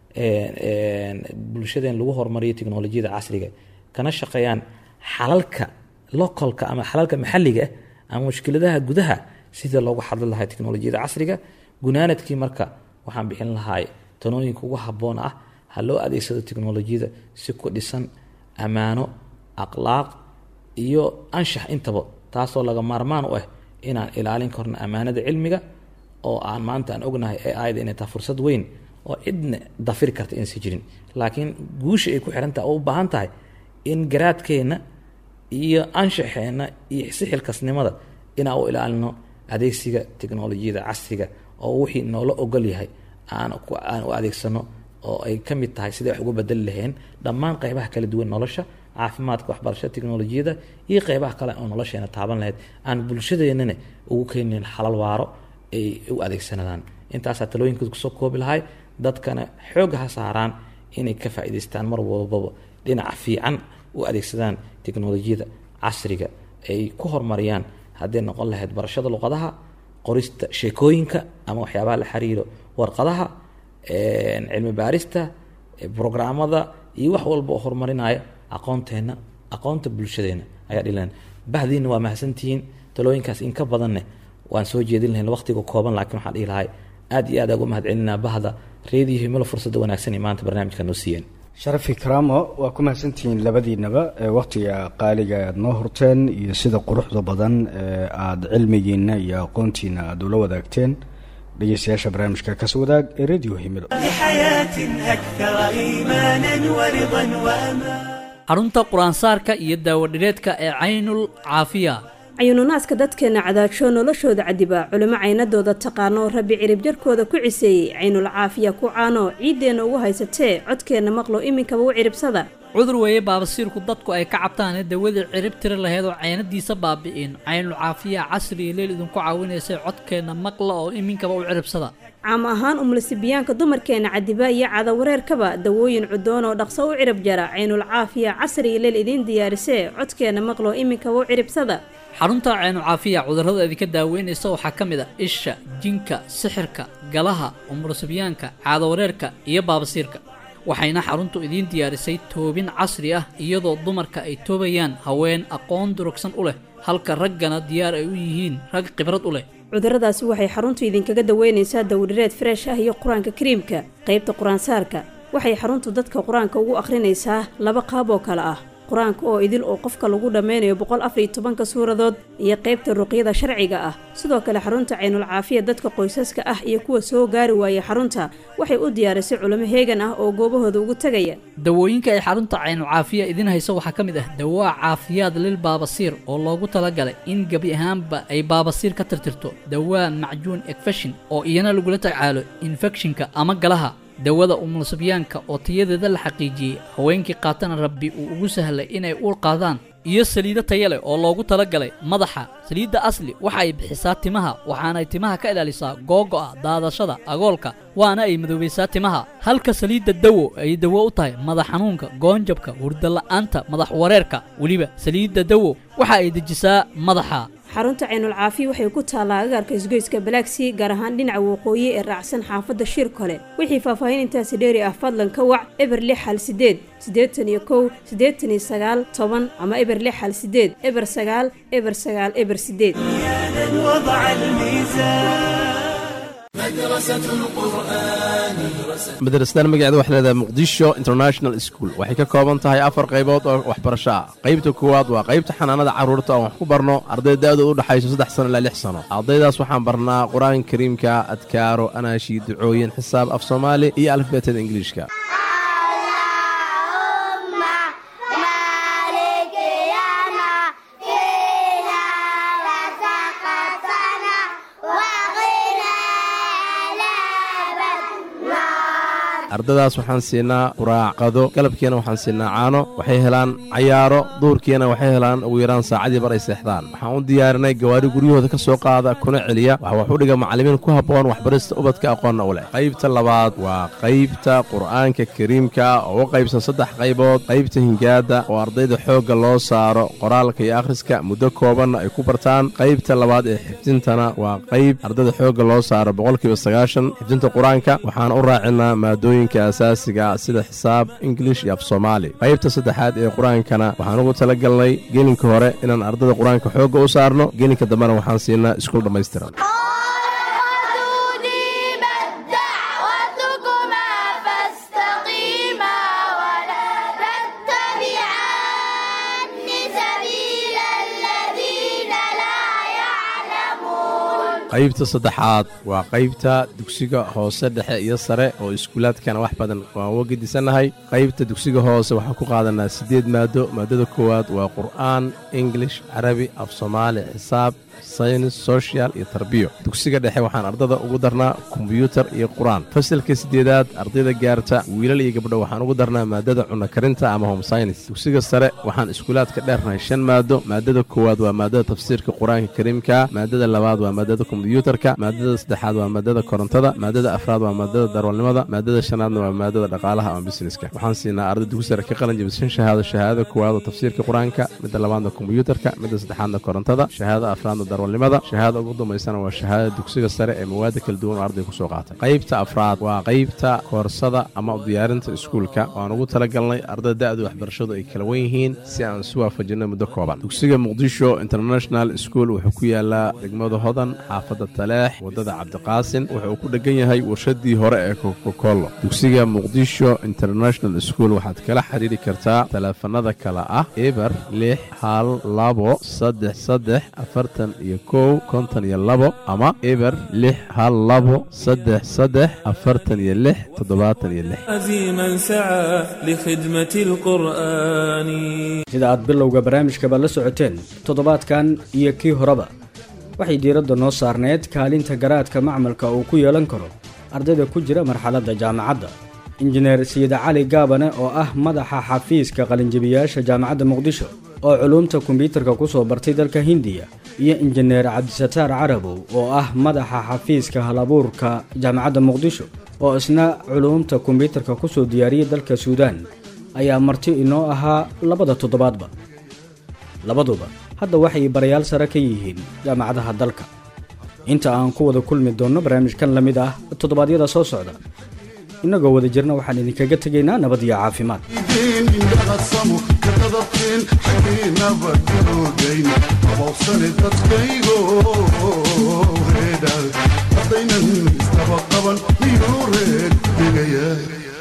bulshadeen lagu horumariyo teknolojiyada casriga kana shaqeeyaan xalalka localka ama xalalka maxaliga ah ama mushkiladaha gudaha sida loogu xadli lahay teknolojiyada casriga gunaanadkii marka waxaan bixin lahay tanooyinka ugu habboon ah ha loo adeegsado teknolojiyada si ku dhisan ammaano akhlaaq iyo anshax intaba taasoo laga maarmaan u ah inaan ilaalin karno ammaanada cilmiga oo aan maanta aan ognahay ee ayada inay tahay fursad weyn oo cidna dafiri karta inaysan jirin laakiin guusha ay ku xiran tahay oo u baahan tahay in garaadkeenna iyo anshaxeenna iyo sixilkasnimada inaan u ilaalino adeegsiga teknolojiyada casriga oo wixii noola ogol yahay aan aan u adeegsano oo ay ka mid tahay sidai wax uga bedeli laheen dhammaan qeybaha kala duwan nolosha caafimaadka waxbarashada teknolojiyada iyo qeybaha kale oo nolosheena taaban lahayd aan bulshadeennana ugu keenin xalal waaro ay u adeegsanadaan intaasaa talooyinkooda kusoo koobi lahay dadkana xoogga ha saaraan inay ka faa-iideystaan mar walbaba dhinaca fiican u adeegsadaan teknolojiyada casriga ay ku horumariyaan hadday noqon lahayd barashada luqadaha qorista sheekooyinka ama waxyaabaha la xiriiro warqadaha cilmi baarista brograamada iyo wax walba oo horumarinaya aqoonteenna aqoonta bulshadeena ayaa dhilan bahdiina waa mahadsantihiin talooyinkaas in ka badanne waan soo jeedin lahayn waqtiga kooban laakiin waxaan dhihi lahay aad iyo aad ugu mahad celinaa bahda reediyo himilo fursadda wanaagsan ee maanta barnaamijka noo siiyeen sharafi karaamo waa ku mahadsantihiin labadiinaba ee wakhtiga qaaliga aad noo horteen iyo sida quruxda badan ee aada cilmigiina iyo aqoontiina aada ula wadaagteen dhegeystayaasha barnaamijka kas wadaag ee radio himilo xarunta qur-aansaarka iyo daawadhireedka ee caynul caafiya cayuununaaska dadkeenna cadaajo noloshooda cadiba culimo caynadooda taqaano rabbi cirib jarkooda ku ciseeyey caynul caafiya ku caano ciiddeenna ugu haysatee codkeenna maqlo iminkaba u ciribsada cudur weeye baabasiirku dadku ay ka cabtaane dawadii cirib tiri laheed oo caynadiisa baabi'in caynul caafiya casri iyo leel idinku caawinaysay codkeenna maqla oo iminkaba u ciribsada caam ahaan umlasibiyaanka dumarkeenna cadiba iyo cadawareerkaba dawooyin cudoon oo dhaqso u cirib jara caynul caafiya casri iyo leel idiin diyaarisee codkeenna maqlo iminkaba u ciribsada xarunta caynu caafiya cudurrada idinka daaweynaysa waxaa ka mid a isha jinka sixirka galaha umurasibyaanka caadawareerka iyo baabasiirka waxayna xaruntu idiin diyaarisay toobin casri ah iyadoo dumarka ay toobayaan haween aqoon durugsan u leh halka raggana diyaar ay u yihiin rag khibrad u leh cudurradaasi waxay xaruntu idinkaga daweynaysaa dawdhireed freesh ah iyo qur-aanka kariimka qaybta qur-aansaarka waxay xaruntu dadka qur-aanka ugu akhrinaysaa laba qaab oo kale ah qur-aanka oo idil oo qofka lagu dhammeynayo boqol afariyo tobanka suuradood iyo qaybta ruqyada sharciga ah sidoo kale xarunta caynul caafiya dadka qoysaska ah iyo kuwa soo gaari waayay xarunta waxay u diyaarisay culimo heegan ah oo goobahooda ugu tegaya dawooyinka ay xarunta caynu caafiya idiin hayso waxaa ka mid ah dawaa caafiyaad lil baabasiir oo loogu talagalay in gebi ahaanba ay baabasiir ka tirtirto dawaa macjuun ekfeshin oo iyana lagula tacaalo infekshinka ama galaha dawada umulsibyaanka oo tayadeeda la xaqiijiyey haweenkii qaatana rabbi uu ugu sahlay inay uur qaadaan iyo saliido taya leh oo loogu talagalay madaxa saliidda asli waxa ay bixisaa timaha waxaanay timaha ka ilaalisaa googo'a daadashada agoolka waana ay madoobaysaa timaha halka saliidda dawo ay dawo u tahay madax xanuunka goonjabka hurdala'aanta madax wareerka weliba saliidda dawo waxa ay dejisaa madaxa xarunta caynul caafiya waxay ku taallaa agaarka isgoyska balaagsii gaar ahaan dhinaca waqooyi ee raacsan xaafadda shir kole wixii faahfaahin intaasi dheeri ah fadlan ka wac eber lix hal sideed siddeetan iyo kow siddeetan iyo sagaal toban ama eber lix hal sideed eber sagaal eber sagaal eber sideed madrasadan magaceeda waxay leedahay muqdisho international school waxay ka kooban tahay afar qaybood oo waxbarasho ah qaybta koowaad waa qaybta xanaanada carruurta oon wax ku barno arday da-dooda u dhexayso saddex sano ilaa lix sano ardaydaas waxaan barnaa qur-aanka kariimka adkaaro anaashi ducooyin xisaab af soomaali iyo alifbeetada ingiliishka ardadaas waxaan siinaa quraacqado galabkiina waxaan siinaa caano waxay helaan cayaaro duurkiina waxay helaan ugu yaraan saacadii bar ay seexdaan waxaan u diyaarinay gawaari guryahooda ka soo qaada kuna celiya waxa wax u dhiga macallimiin ku habboon waxbarista ubadka aqoonna u leh qaybta labaad waa qaybta qur'aanka kariimka oo u qaybsan saddex qaybood qaybta hingaadda oo ardayda xoogga loo saaro qoraalka iyo akhriska muddo koobanna ay ku bartaan qaybta labaad ee xifdintana waa qayb ardayda xoogga loo saaro boqolkiiba sagaashan xifdinta qur-aanka waxaan u raacinaa maadooyin asaasiga sida xisaab ingilish iyo af soomaali qaybta saddexaad ee qur-aankana waxaan ugu tala galnay gelinka hore inaan ardada qur-aanka xoogga u saarno gelinka dambena waxaan siinaa iskuul dhammaystiran qaybta saddexaad waa qaybta dugsiga hoose dhexe iyo sare oo iskuulaadkana wax badan waan uga gedisannahay qaybta dugsiga hoose waxaan ku qaadanaa siddeed maado maadada koowaad waa qur'aan ingilish carabi af soomaali xisaab saynis sochial iyo tarbiyo dugsiga dhexe waxaan ardada ugu darnaa kombyuutar iyo qur-aan fasalka siddeedaad ardayda gaarta wiilal iyo gabdho waxaan ugu darnaa maadada cunno karinta ama home synis dugsiga sare waxaan iskuulaadka dheernahay shan maado maadada koowaad waa maadada tafsiirka qur-aanka kariimka maadada labaad waa maadada kombyuutarka maadada saddexaad waa maadada korontada maadada afraad waa maadada darwalnimada maadada shanaadna waa maadada dhaqaalaha ama busineska waxaan siinaa arday dugsi sare ka qalin jabishan shahaado shahaadada koowaad oo tafsiirka qur-aanka midda labaadna kombyuutarka midda saddexaadna korontada shahaadada afraadna darwalnimada shahaada ugu dambaysana waa shahaadada dugsiga sare ee mawaada kala duwan oo arday kusoo qaatay qaybta afraad waa qaybta koorsada ama diyaarinta iskuulka waan ugu talagalnay ardada da-da waxbarashadu ay kala wen yihiin si aan isu waafajinno muddo kooban dugsiga muqdisho international school wuxuu ku yaalaa degmada hodan xaafadda taleex waddada cabdiqaasin wuxuu ku dhegan yahay warshadii hore ee kokokolo dugsiga muqdisho international school waxaad kala xiriiri kartaa taleefanada kale ah eber lix hal labo saddex saddex afartan iyo kow konton iyo labo ama eber lix hal labo saddex saddex afartan iyo lix toddobaatan iyo lix عزيما سعى لخدمة القرآن sida aad bilowga barnaamijkaba la socoteen toddobaadkan iyo kii horeba waxay diiradda noo saarneyd kaalinta garaadka macmalka uu ku yeelan karo ardayda ku jira marxaladda jaamacadda injineer sayida cali gaabane oo ah madaxa xafiiska qalinjabiyaasha jaamacadda muqdisho oo culuumta kombyuutarka ku soo bartay dalka hindiya iyo injineer cabdisataar carabow oo ah madaxa xafiiska halabuurka jaamacadda muqdisho oo isna culuumta kombyuutarka ku soo diyaariyay dalka suudaan ayaa marti inoo ahaa labada toddobaadba labaduba hadda waxay barayaal sare ka yihiin jaamacadaha dalka inta aan ku wada kulmi doonno barnaamijkan la mid ah toddobaadyada soo socda innagoo wada jirna waxaan idinkaga tegaynaa nabad iyo caafimaad idin indhaqasamo ka qadabteen xaggiinaba garoogayn abowsane dadkaygo reedha haddaynan istaba qaban miyuu reed degayaa